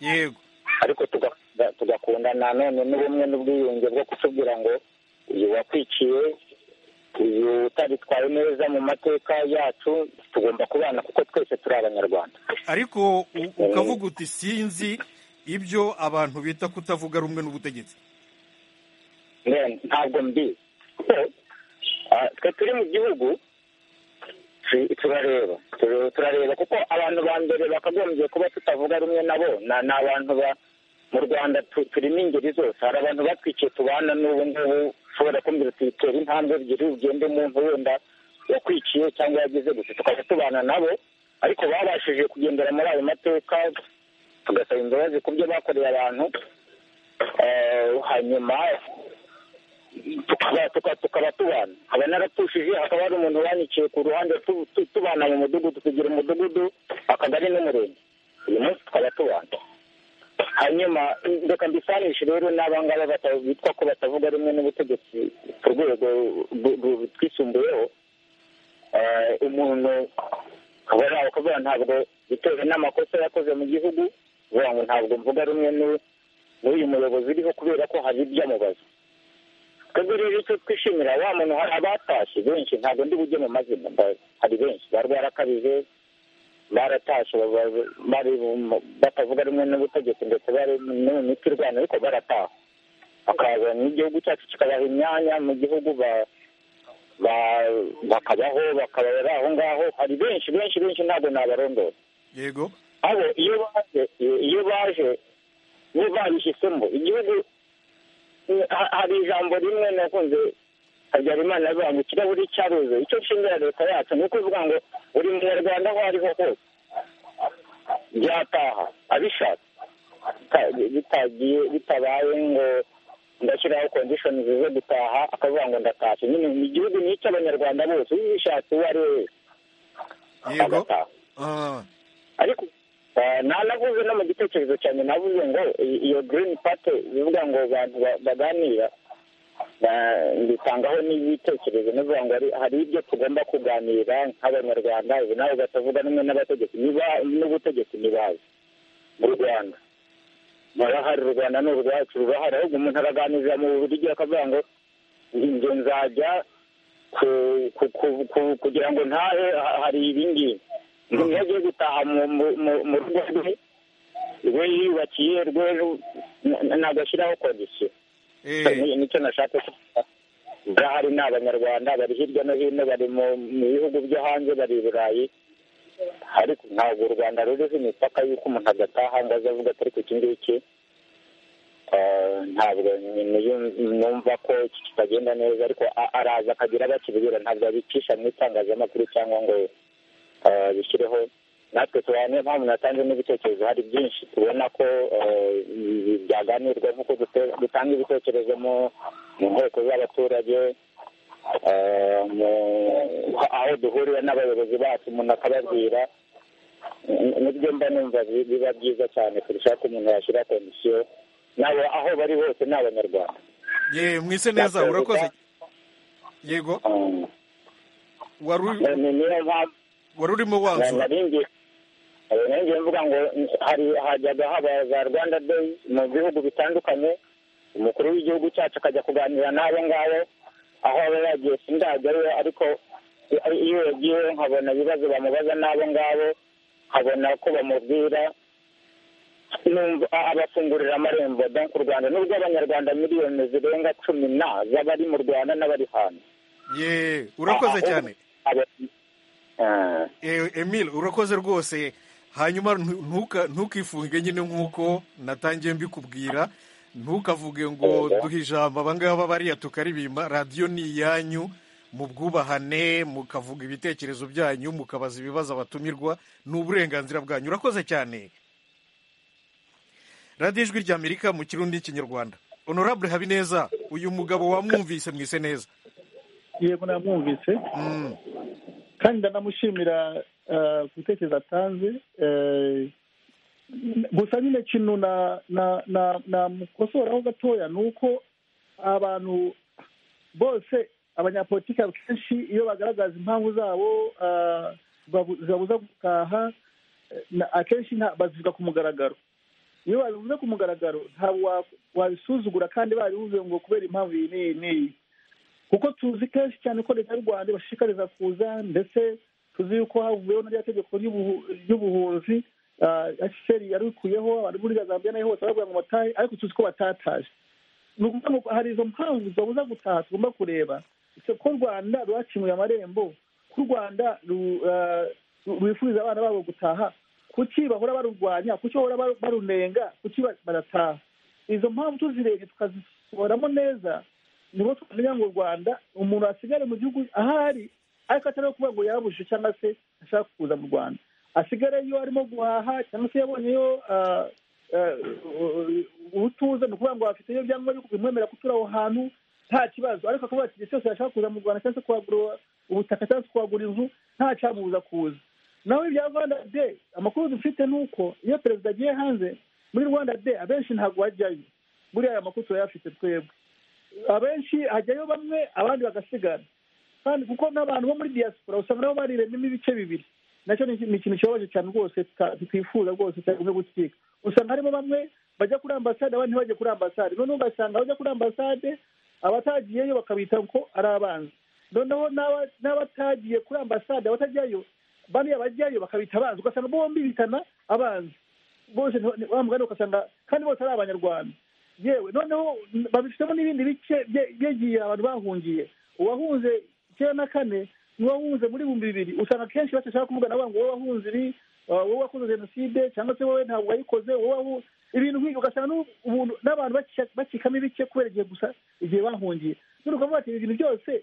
yego ariko tugakundana none n'ubumwe n'ubwiyunge bwo kutubwira ngo uyu wakwiciye uyu utaritwaye neza mu mateka yacu tugomba kubana kuko twese turi abanyarwanda ariko ukavuga uti sinzi ibyo abantu bita kutavuga rumwe n'ubutegetsi ntabwo mbizi twe turi mu gihugu turareba turareba kuko abantu ba mbere bakagombye kuba tutavuga rumwe nabo ni abantu ba mu rwanda turimo ingeri zose hari abantu batwikiye tubana n'ubu ngubu ushobora kumbwira uti tera intambwe ebyiri ugende umuntu wenda wakwiciye cyangwa yagize gusa tukajya tubana nabo ariko babashije kugendera muri ayo mateka tugasaba imbabazi ku byo bakoreye abantu hanyuma tukaba tubana aba narapfushije hakaba hari umuntu wanikiye ku ruhande tubana mu mudugudu tugira umudugudu akagari n'umurenge uyu munsi tukaba tubana hanyuma reka mbisanishe rero n'abangaba bitwa ko batavuga rumwe n'ubutegetsi ku rwego twisumbuyeho umuntu akaba ari kuvuga ntabwo bitewe n'amakosa yakoze mu gihugu uvuga ngo ntabwo mvuga rumwe n'uyu muyobozi uriho kubera ko hari ibyamubaza twebwe rero icyo twishimira wa muntu hari abatashye benshi ntabwo ndi bujye mu mazina hari benshi bari barakabije baratashe batavuga rumwe n'ubutegetsi ndetse bari no mu miti irwana ariko barataha bakaza n'igihugu cyacu kikabaha imyanya mu gihugu bakabaho bakaba bari aho ngaho hari benshi benshi benshi ntabwo nabarondora yego abo iyo baje iyo baje bo babishyizemo igihugu hari ijambo rimwe nakunze habyarimana avuga ngo ikirahuri cyaruze icyo nshimira leta yacu ni ukuvuga ngo buri munyarwanda aho ariho hose byataha abishatse bitagiye bitabaye ngo ndashyiraho kondishoni zo gutaha akavuga ngo ndatashye nyine ni igihugu ni icy'abanyarwanda bose ubishatse uwo ari we wese agataha ariko nanavuze no mu gitekerezo cyane navuze ngo iyo girini pate bivuga ngo abantu baganira bitangaho n'ibitekerezo nivuga ngo hari ibyo tugomba kuganira nk'abanyarwanda ubu nawe batavuga rumwe n'abategetsi n'ubutegetsi ntibazi mu rwanda barahari u rwanda ni urwacu rurahari ahubwo umuntu araganiriza mu buryo akavuga ngo inzu nzajya kugira ngo ntahe hari ibingibi umuntu agiye gutaha mu rugo rwe we yiyubakiye rwe ntagashyiraho kondisiyo nicyo nashaka kuvuga barahari ni abanyarwanda bari hirya no hino bari mu bihugu byo hanze bari i burayi ariko ntabwo u rwanda ruriho imipaka y'uko umuntu agataha ngo aze avuga atari ku iki ngiki ntabwo numva ko kitagenda neza ariko araza akagira abo akibwira ntabwo abicisha mu itangazamakuru cyangwa ngo bishyireho natwe tubaha niyo mpamvu natanze n'ibitekerezo hari byinshi tubona ko byaganirwa nk'uko dutanga ibitekerezo mu nteko z'abaturage aho duhurira n'abayobozi bacu umuntu akababwira nibyo mba numva biba byiza cyane kurushaho ko umuntu yashyira komisiyo nabo aho bari hose ni abanyarwanda ye mwise neza urakoze yego wari urimo wanzura nanjye mvuga ngo hari hajyaga haba za rwanda day mu bihugu bitandukanye umukuru w'igihugu cyacu akajya kuganira n'abo ngabo aho aba yagiye sindajyayo ariko iyo yagiye nkabona ibibazo bamubaza n'abo ngabo nkabona ko bamubwira abafungurira amarembo banki u rwanda nubwo abanyarwanda miliyoni zirenga cumi na z'abari mu rwanda n'abari hanze ye urakoze cyane emile urakoze rwose hanyuma ntukifunge nyine nk'uko natangiye mbikubwira ntukavuge ngo duhe ijambo abangaba bariya tukaribimba radiyo ni iyanyu mu bwubahane mukavuga ibitekerezo byanyu mukabaza ibibazo abatumirwa ni uburenganzira bwanyu urakoze cyane radiyo ijwi ry'amerika mu kirundi n'ikinyarwanda honorable habineza uyu mugabo wamwumvise mwise neza yego namwumvise kandi ndanamushimira ku bitekerezo atanze gusa nyine kintu namukosoraho gatoya ni uko abantu bose abanyapolitiki akenshi iyo bagaragaza impamvu zabo zibabuza gutaha akenshi bazivuga ku mugaragaro iyo babivuze ku mugaragaro ntabwo wabisuzugura kandi babivuze ngo kubera impamvu iyi n'iyi n'iyi kuko tuzi kenshi cyane ko leta y'u rwanda ibashishikariza kuza ndetse tuzi yuko havuyeho n'irya tegeko ry'ubuhunzi eseri yarikuyeho abantu muri zambia nayo hose barabwira ngo batahe ariko tuzi ko batataje ni ukuvuga ngo hari izo mpamvu zibabuza gutaha tugomba kureba ko u rwanda rwakinguye amarembo ko u rwanda rwifuriza abana babo gutaha kuki bahora barurwanya kuki bahora barunenga kuki barataha izo mpamvu tuzirebye tukazisohoramo neza nibo twamenya ngo u rwanda umuntu asigare mu gihugu ahari ariko atari kuvuga ngo yabujije cyangwa se ashaka kuza mu rwanda asigare iyo arimo guhaha cyangwa se yabonyeyo ubutuza ni ukuvuga ngo afite iyo byangombwa bimwemerera gutura aho hantu nta kibazo ariko akavuga ati igihe cyose yashaka kuza mu rwanda cyangwa se kuhagura ubutaka cyangwa se kuhagura inzu nta cyamubuza kuza nawe ibya rwanda de amakuru dufite ni uko iyo perezida agiye hanze muri rwanda de abenshi ntabwo bajyayo buriya aya makuru turayafite twebwe abenshi hajyayo bamwe abandi bagasigara kandi kuko n'abantu bo muri diaspora usanga nabo bariremyemo ibice bibiri nacyo ni ikintu kibabaje cyane rwose twifuza rwose cyagombye gutwika usanga harimo bamwe bajya kuri ambasade abandi ntibajye kuri ambasade noneho ugasanga abajya kuri ambasade abatagiyeyo bakabita ko ari abanzi noneho n'abatagiye kuri ambasade abatajyayo bariya bajyayo bakabita abanzi ugasanga bombi bitana abanzi bose mugani ugasanga kandi bose ari abanyarwanda yewe noneho babifitemo n'ibindi bice byegiye abantu bahungiye uwahunze icyenda na kane n'uwahunze muri bihumbi bibiri usanga akenshi bashaka kuvugana ngo wowe wahunze ibi wowe wakoze jenoside cyangwa se wowe ntabwo wayikoze wowe ibintu nk'ibyo ugasanga n'abantu bacikamo ibice kubera igihe gusa igihe bahungiye none ukavuga ati ibintu byose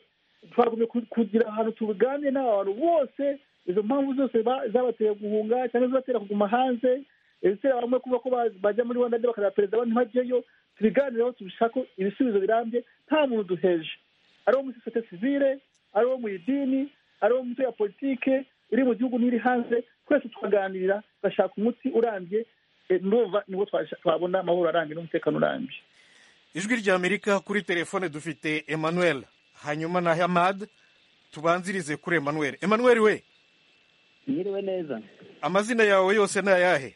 twagumye kugira ahantu tubiganire n'abantu bose izo mpamvu zose zabatera guhunga cyangwa zibatera kuguma hanze izitera bamwe kuba ko bajya muri rwanda bakazaba perezida abandi ntibajyeyo tubiganireho tubishaka ibisubizo birambye nta muntu duheje ari uwo muri sosiyete sivile ari uwo mu idini ari uwo mu ya politike iri mu gihugu n'iri hanze twese tukaganira tugashaka umuti urambye ndumva nibwo twabona amahoro arambye n'umutekano urambye ijwi rya amerika kuri telefone dufite emmanuel hanyuma na hamad tubanzirize kuri emmanuel emmanuel we Mwiriwe neza amazina yawe yose ni ayahe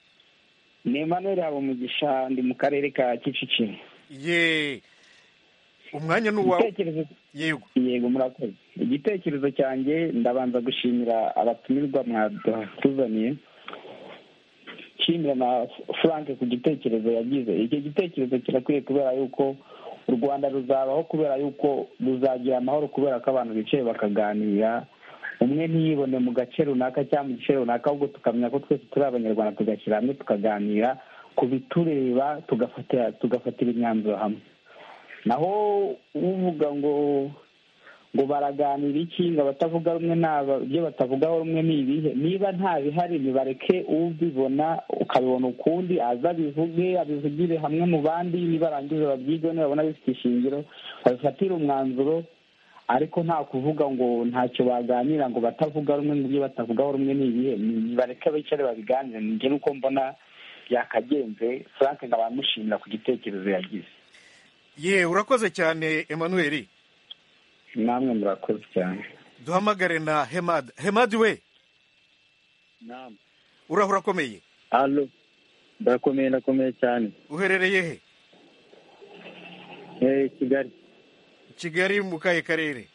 ni Emmanuel yaba umugisha ndi mu karere ka kicukiro ye umwanya ni uwawe yego yego murakoze igitekerezo cyanjye ndabanza gushimira abatumirwa mwadutuzaniye nshimira na frank ku gitekerezo yagize icyo gitekerezo kirakwiye kubera yuko u rwanda ruzabaho kubera yuko ruzagira amahoro kubera ko abantu bicaye bakaganira umwe ntiyibone mu gace runaka cyangwa mu gice runaka ahubwo tukamenya ko twese turi abanyarwanda tugashyira hamwe tukaganira ku bitureba tugafatira tugafatira imyanzuro hamwe naho uvuga ngo ngo baraganira iki ngo abatavuga rumwe naba ibyo batavugaho rumwe ni ibihe niba nta bihari nibareke ubibona ukabibona ukundi aza abivuge abivugire hamwe mu bandi nibarangiza babyige nibabona bifite ishingiro babifatire umwanzuro ariko nta kuvuga ngo ntacyo baganira ngo batavuga rumwe ngo ibyo batavugaho rumwe ni ibihe nibareke bicare babiganire njye nuko mbona byakagenze frank nkabamushimira ku gitekerezo yagize ye urakoze cyane emanuweli namwe murakoze cyane duhamagare na hemadi hemadi we uraho urakomeye hano ndakomeye ndakomeye cyane uherereye he eh kigali kigali mu kahe karere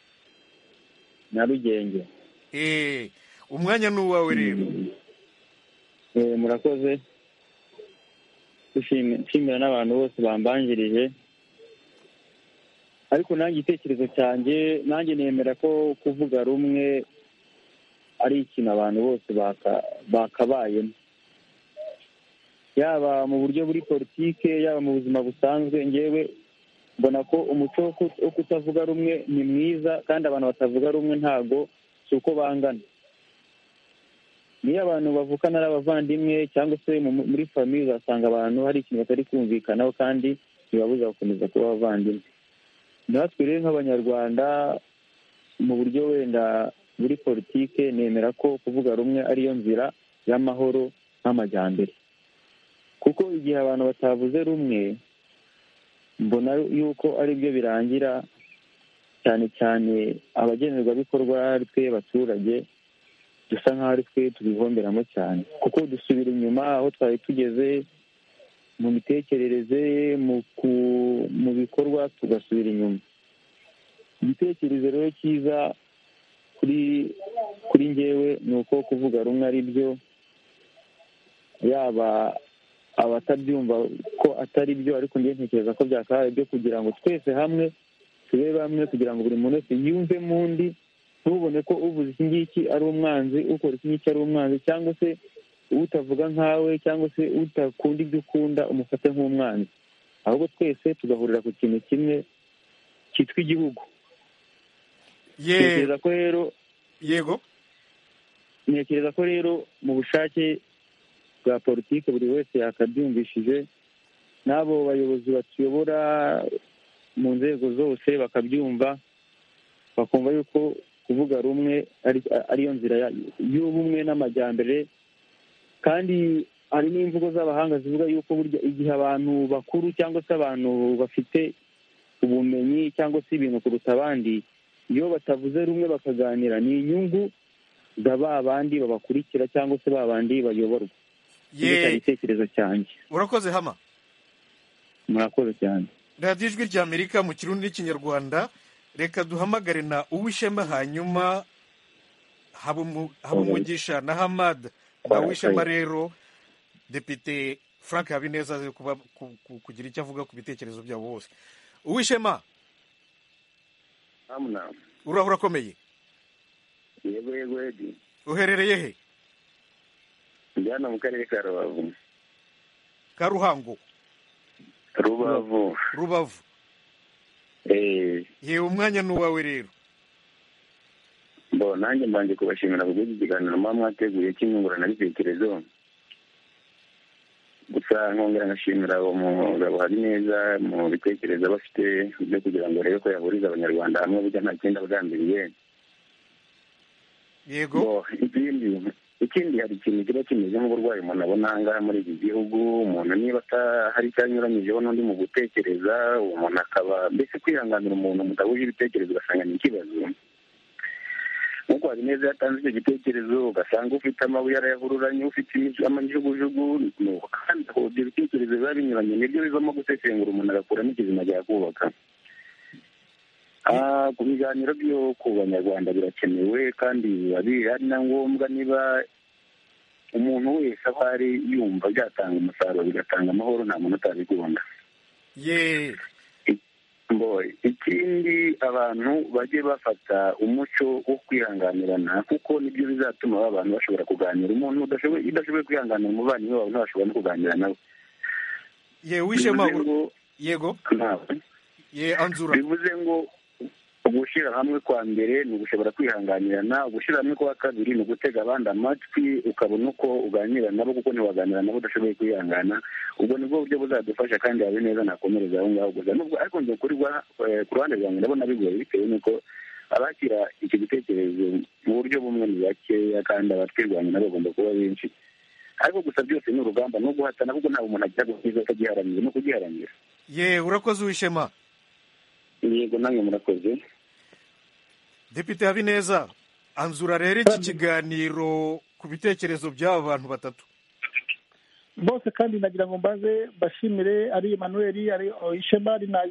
nyarugenge eee umwanya ni uwawe rero eh murakoze dushimi- nshimira n'abantu bose bambanjirije ariko nanjye igitekerezo cyanjye nanjye nemera ko kuvuga rumwe ari ikintu abantu bose baka- bakabayemo yaba mu buryo buri politike yaba mu buzima busanzwe ngewe mbona ko umuco wo kut- wo kutavuga rumwe ni mwiza kandi abantu batavuga rumwe ntago si uko bangana niyo abantu bavukana ari abavandimwe cyangwa se mu- muri famiye uzasanga abantu hari ikintu batari kumvikanaho kandi bibabuza gukomeza kuba abavandimwe natwe rero nk'abanyarwanda mu buryo wenda muri politike nemera ko kuvuga rumwe ariyo nzira y'amahoro n'amajyambere kuko igihe abantu batavuze rumwe mbona yuko ari byo birangira cyane cyane abagenerwabikorwa ari twe baturage dusa nk'aho ari twe tubihomberamo cyane kuko dusubira inyuma aho twari tugeze mu mitekerereze mu ku- mu bikorwa tugasubira inyuma igitekerezo rero cyiza kuri kuri ngewe ni uko kuvuga rumwe ari byo yaba abatabyumva ko atari byo ariko njye ntekereza ko byakabaye byo kugira ngo twese hamwe tube bamwe kugira ngo buri muntu wese yumve mu ndi ntubone ko uvuze iki ngiki ari umwanzi ukora iki ngiki ari umwanzi cyangwa se utavuga nkawe cyangwa se utakunda ibyo ukunda umufate nk'umwanzi ahubwo twese tugahurira ku kintu kimwe cyitwa igihugu ye ntekereza ko rero yego ntekereza ko rero mu bushake bwa politiki buri wese yakabyumvishije n'abo bayobozi batuyobora mu nzego zose bakabyumva bakumva yuko kuvuga rumwe ari- ariyo nzira ya- y'ubumwe n'amajyambere kandi hari n'imvugo z'abahanga zivuga yuko burya igihe abantu bakuru cyangwa se abantu bafite ubumenyi cyangwa se ibintu kuruta abandi iyo batavuze rumwe bakaganira ni inyungu za ba bandi babakurikira cyangwa se ba bandi bayoborwa Ye. nicyo igitekerezo cyanjye urakoze hama murakoze cyane radiyo ijwi rya amerika mu kirundi n'ikinyarwanda reka duhamagare na uwishema hanyuma Habumu- habumugisha na hamad na uwishema rero depite frank habineza azi kuba- ku- ku- kugira icyo avuga ku bitekerezo byabo bose uwishema uraho urakomeye yego yego edi uherereye he ndi hano mu karere ka rubavu ka ruhango rubavu rubavu eee yewe umwanya ni uwawe rero bo nanjye mbanje kubashimira ku bw'iki kiganiro muba mwateguye cy'inyunguranabitekerezo gusa nkongera ngashimira uwo mugabo hari neza mu bitekerezo aba afite byo kugira ngo arebe ko yahuriza abanyarwanda hamwe burya nta kindi abagambiriye yego Bo, ikindi ikindi hari ikintu kiba kimeze nk'uburwayi umuntu abona aha ngaha muri iki gihugu umuntu niba ata- hari icyo anyuranyijeho n'undi mu gutekereza uwo muntu akaba mbese kwihanganira umuntu mudahuje ibitekerezo ugasanga ni ikibazo nk'uko habineza yatanze icyo gitekerezo ugasanga ufite amabuye arayahururanye ufite imico- amajugujugu ni uko kandi aho ibyo bitekerezo biba binyuranye nibyo bivamo gusesengura umuntu agakuramo ikizima ajya kubaka Ah, ku biganiro byo ku banyarwanda birakenewe kandi biba biri- ari na ngombwa niba umuntu wese aho ari yumva byatanga umusaruro bigatanga amahoro nta muntu utabikunda ye Boy, ikindi abantu bajye bafata umuco wo kwihanganirana kuko nibyo bizatuma ba bantu bashobora kuganira umuntu udashoboye udashoboye kwihanganira umuvandimwe wawe ntashobora no kuganira nawe ye wishema bivuze ngo yego ntabwo ye anzura bivuze ngo ugushyira hamwe kwa mbere ni ugushobora kwihanganirana ugushyira hamwe kwa kabiri ni ugutega abandi amatwi ukabona uko uganira nabo kuko ntiwaganira nabo udashoboye kwihangana ubwo nibwo buryo buzadufasha kandi habe neza nakomereza aho ngaho gusa nubwo ariko njye kuri wa- eh, ku ruhande rwanjye ndabona bigoye bitewe n'uko abakira icyo gitekerezo mu buryo bumwe ni bakeya kandi abatwirwanya nabo bagomba kuba benshi ariko gusa byose ni urugamba no guhatana kuko ntabwo umuntu agira gukiza atagiharanira no kugiharanira ye urakoze wishema yego namwe murakoze depite habineza anzura rero iki kiganiro ku bitekerezo by'aba bantu batatu bose kandi nagira ngo mbaze bashimire ari emmanuel ari ishema ari na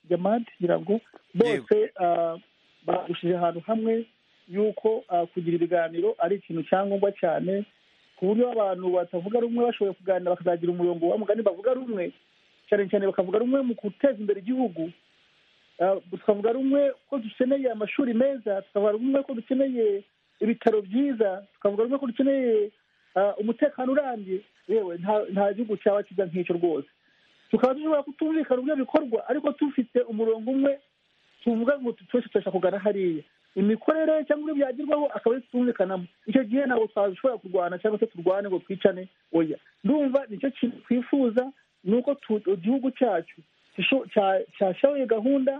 jamadi kugira ngo bose ah, bagushije ahantu hamwe yuko ah, kugira ibiganiro ari ikintu cyangombwa cyane ku buryo abantu batavuga rumwe bashoboye kuganira bakazagira umurongo wa mugani bavuga rumwe cyane cyane bakavuga rumwe mu guteza imbere igihugu Ah, tukavuga rumwe ko dukeneye amashuri meza tukavuga rumwe ko dukeneye ibitaro byiza tukavuga rumwe ko dukeneye ah, umutekano urambye yewe nta- nta gihugu cyaba kiza nk'icyo rwose tukaba dushobora kutumvikana ubwo bikorwa ariko dufite umurongo umwe tuvuga ngo twese turashaka kugana hariya imikorere cyangwa ibyo byagerwaho akaba ari tutumvikanamo icyo gihe ntabwo twashobora kurwana cyangwa se turwane ngo twicane oya ndumva nicyo kintu twifuza ni uko tu- igihugu cyacu gisho- cya- cyashyiraho iyo gahunda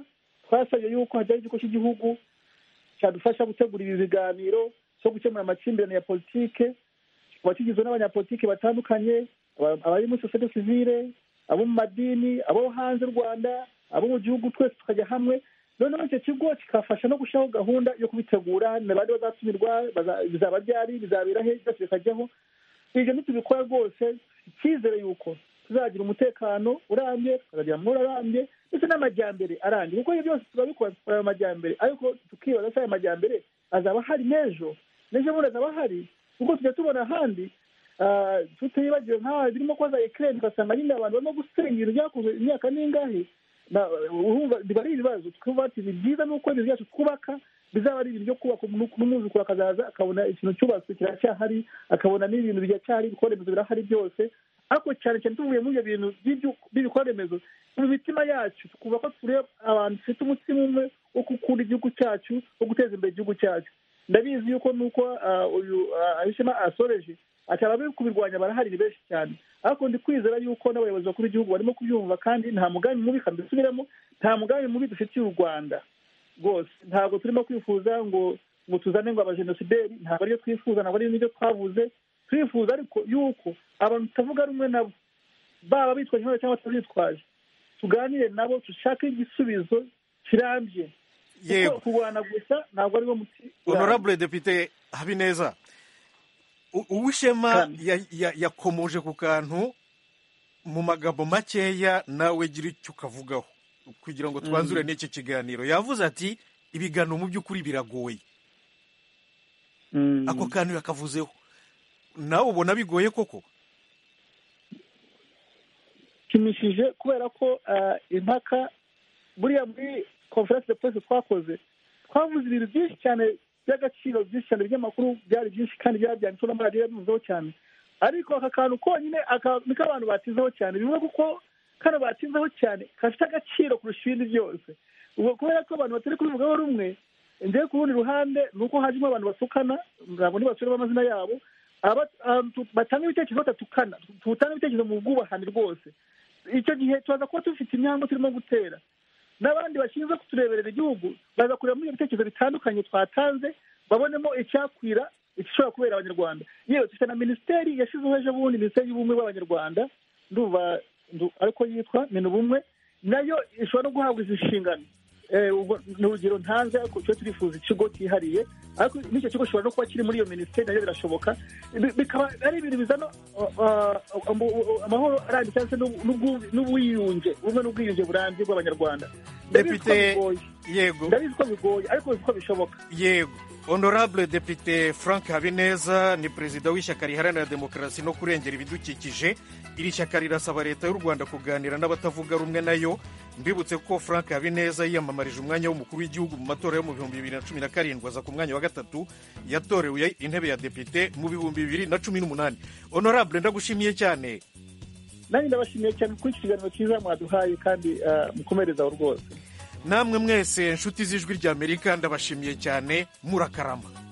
twasabye yuko hajyaho ikigo cy'igihugu cyadufasha gutegura ibi biganiro cyo gukemura amakimbirane ya politike kikaba kigizwe n'abanyapolitiki batandukanye aba- abari muri sosiyete sivile abo mu madini abo hanze y'u rwanda abo mu gihugu twese tukajya hamwe noneho icyo kigo kikafasha no gushyiraho gahunda yo kubitegura na bande bazatumirwa baza- bizaba ryari bizabera he byose bikajyaho ibyo nitubikora rwose icyizere yuko tuzagira umutekano urambye tukazagira amahoro arambye ndetse n'amajyambere arambye kuko ibyo byose turabikora tukora ayo majyambere ariko tukibaza se ayo majyambere azaba ahari n'ejo n'ejo bundi azaba ahari kuko tujya tubona ahandi ah, tutibagiwe nk'aha birimo koza ekirere tugasanga nyine abantu barimo gusenya ibintu byakozwe imyaka n'ingahe na- urumva biba ari ibibazo twumva ati ni byiza nuko ibintu byacu twubaka bizaba ari ibintu byo kubaka umuntu- n'umwuzukuru akazaza akabona ikintu cyubatswe kiracyahari akabona n'ibintu biracyahari ibikorwa remezo birahari byose ariko cyane cyane tuvuye muri ibyo bintu by'ibyu- by'ibikorwa remezo mu mitima yacu twuba ko tureba abantu dufite umutima umwe wo gukunda igihugu cyacu wo guteza imbere igihugu cyacu ndabizi yuko nuko ah, uyu ah, abishema asoreje ati abari kubirwanya barahari ni benshi cyane ariko ndi kwizera yuko n'abayobozi bakuru b'igihugu barimo kubyumva kandi nta mugambi mubi kandi dusubiramo nta mugambi mubi dufitiye u rwanda rwose ntabwo turimo kwifuza ngo ngo tuzane ngo abajenosideri ntabwo aribyo twifuza ntabwo ari nibyo twavuze turifuza ariko yuko abantu tutavuga rumwe nabo baba bitwaje intwaro cyangwa batabitwaje tuganire nabo dushake igisubizo kirambye kuko Yego. kurwana gusa ntabwo ariwo muti honorable depite habineza u- uwishema ya- ya- yakomoje ku kantu mu magambo makeya nawe gira icyo ukavugaho kugira ngo twanzure Mm. n'iki kiganiro yavuze ati ibiganiro mu by'ukuri biragoye Mm. ako kantu yakavuzeho nawe ubona bigoye koko bishimishije kubera ko ah, impaka buriya muri conference de presse twakoze twavuze ibintu byinshi cyane by'agaciro byinshi cyane by'amakuru byari byinshi kandi byari byanditseho n'amaradiyo yabivuzeho cyane ariko aka kantu konyine aka- niko abantu batizeho cyane bivuga kuko kano batizeho cyane gafite agaciro kurusha ibindi byose ubwo kubera ko abantu batari kubivugaho rumwe njyewe ku rundi ruhande ni uko hajemo abantu basukana ntabwo ntibasubiremo amazina yabo aba- ah, tu- batanga ibitekerezo batatukana tutanga ibitekerezo mu bwubahane rwose icyo gihe turaza kuba dufite imyango turimo gutera n'abandi bashinzwe kutureberera igihugu baza kureba muri ibyo bitekerezo bitandukanye twatanze babonemo icyakwira igishobora kubera abanyarwanda yewe dufite na minisiteri yashyizeho ejo bundi minisiteri y'ubumwe bw'abanyarwanda ndumva ndu- ariko yitwa mena ubumwe nayo ishobora no guhabwa izi nshingano Eh, ubwo ni urugero ntanze ariko tujye turifuza ikigo cyihariye ariko n'icyo kigo gishobora no kuba kiri muri iyo minisiteri nayo birashoboka Bi- bikaba ari ibintu bizana uh, uh, amu- uh, amahoro arambye cyangwa se n'ubu- n'ubwu- n'ubwiyunge ubumwe n'ubwiyunge burambye bw'abanyarwanda ndabizi ko Depite- bigoye yego ndabizi ko bigoye ariko nzi ko bishoboka yego honorable depite frank habineza ni perezida w'ishyaka riharanira demokarasi no kurengera ibidukikije iri shyaka rirasaba leta y'u rwanda kuganira n'abatavuga rumwe nayo mbibutse ko frank habineza yiyamamarije umwanya w'umukuru w'igihugu mu matora yo mu bihumbi bibiri na cumi na karindwi aza ku mwanya wa gatatu yatorewe intebe ya depite mu bihumbi bibiri na cumi n'umunani honorable ndagushimiye cyane nanjye ndabashimiye cyane kuri iki kiganiro cyiza mwaduhaye kandi ah, mukomerezaho rwose namwe mwese inshuti z'ijwi ry'amerika ndabashimiye cyane murakarama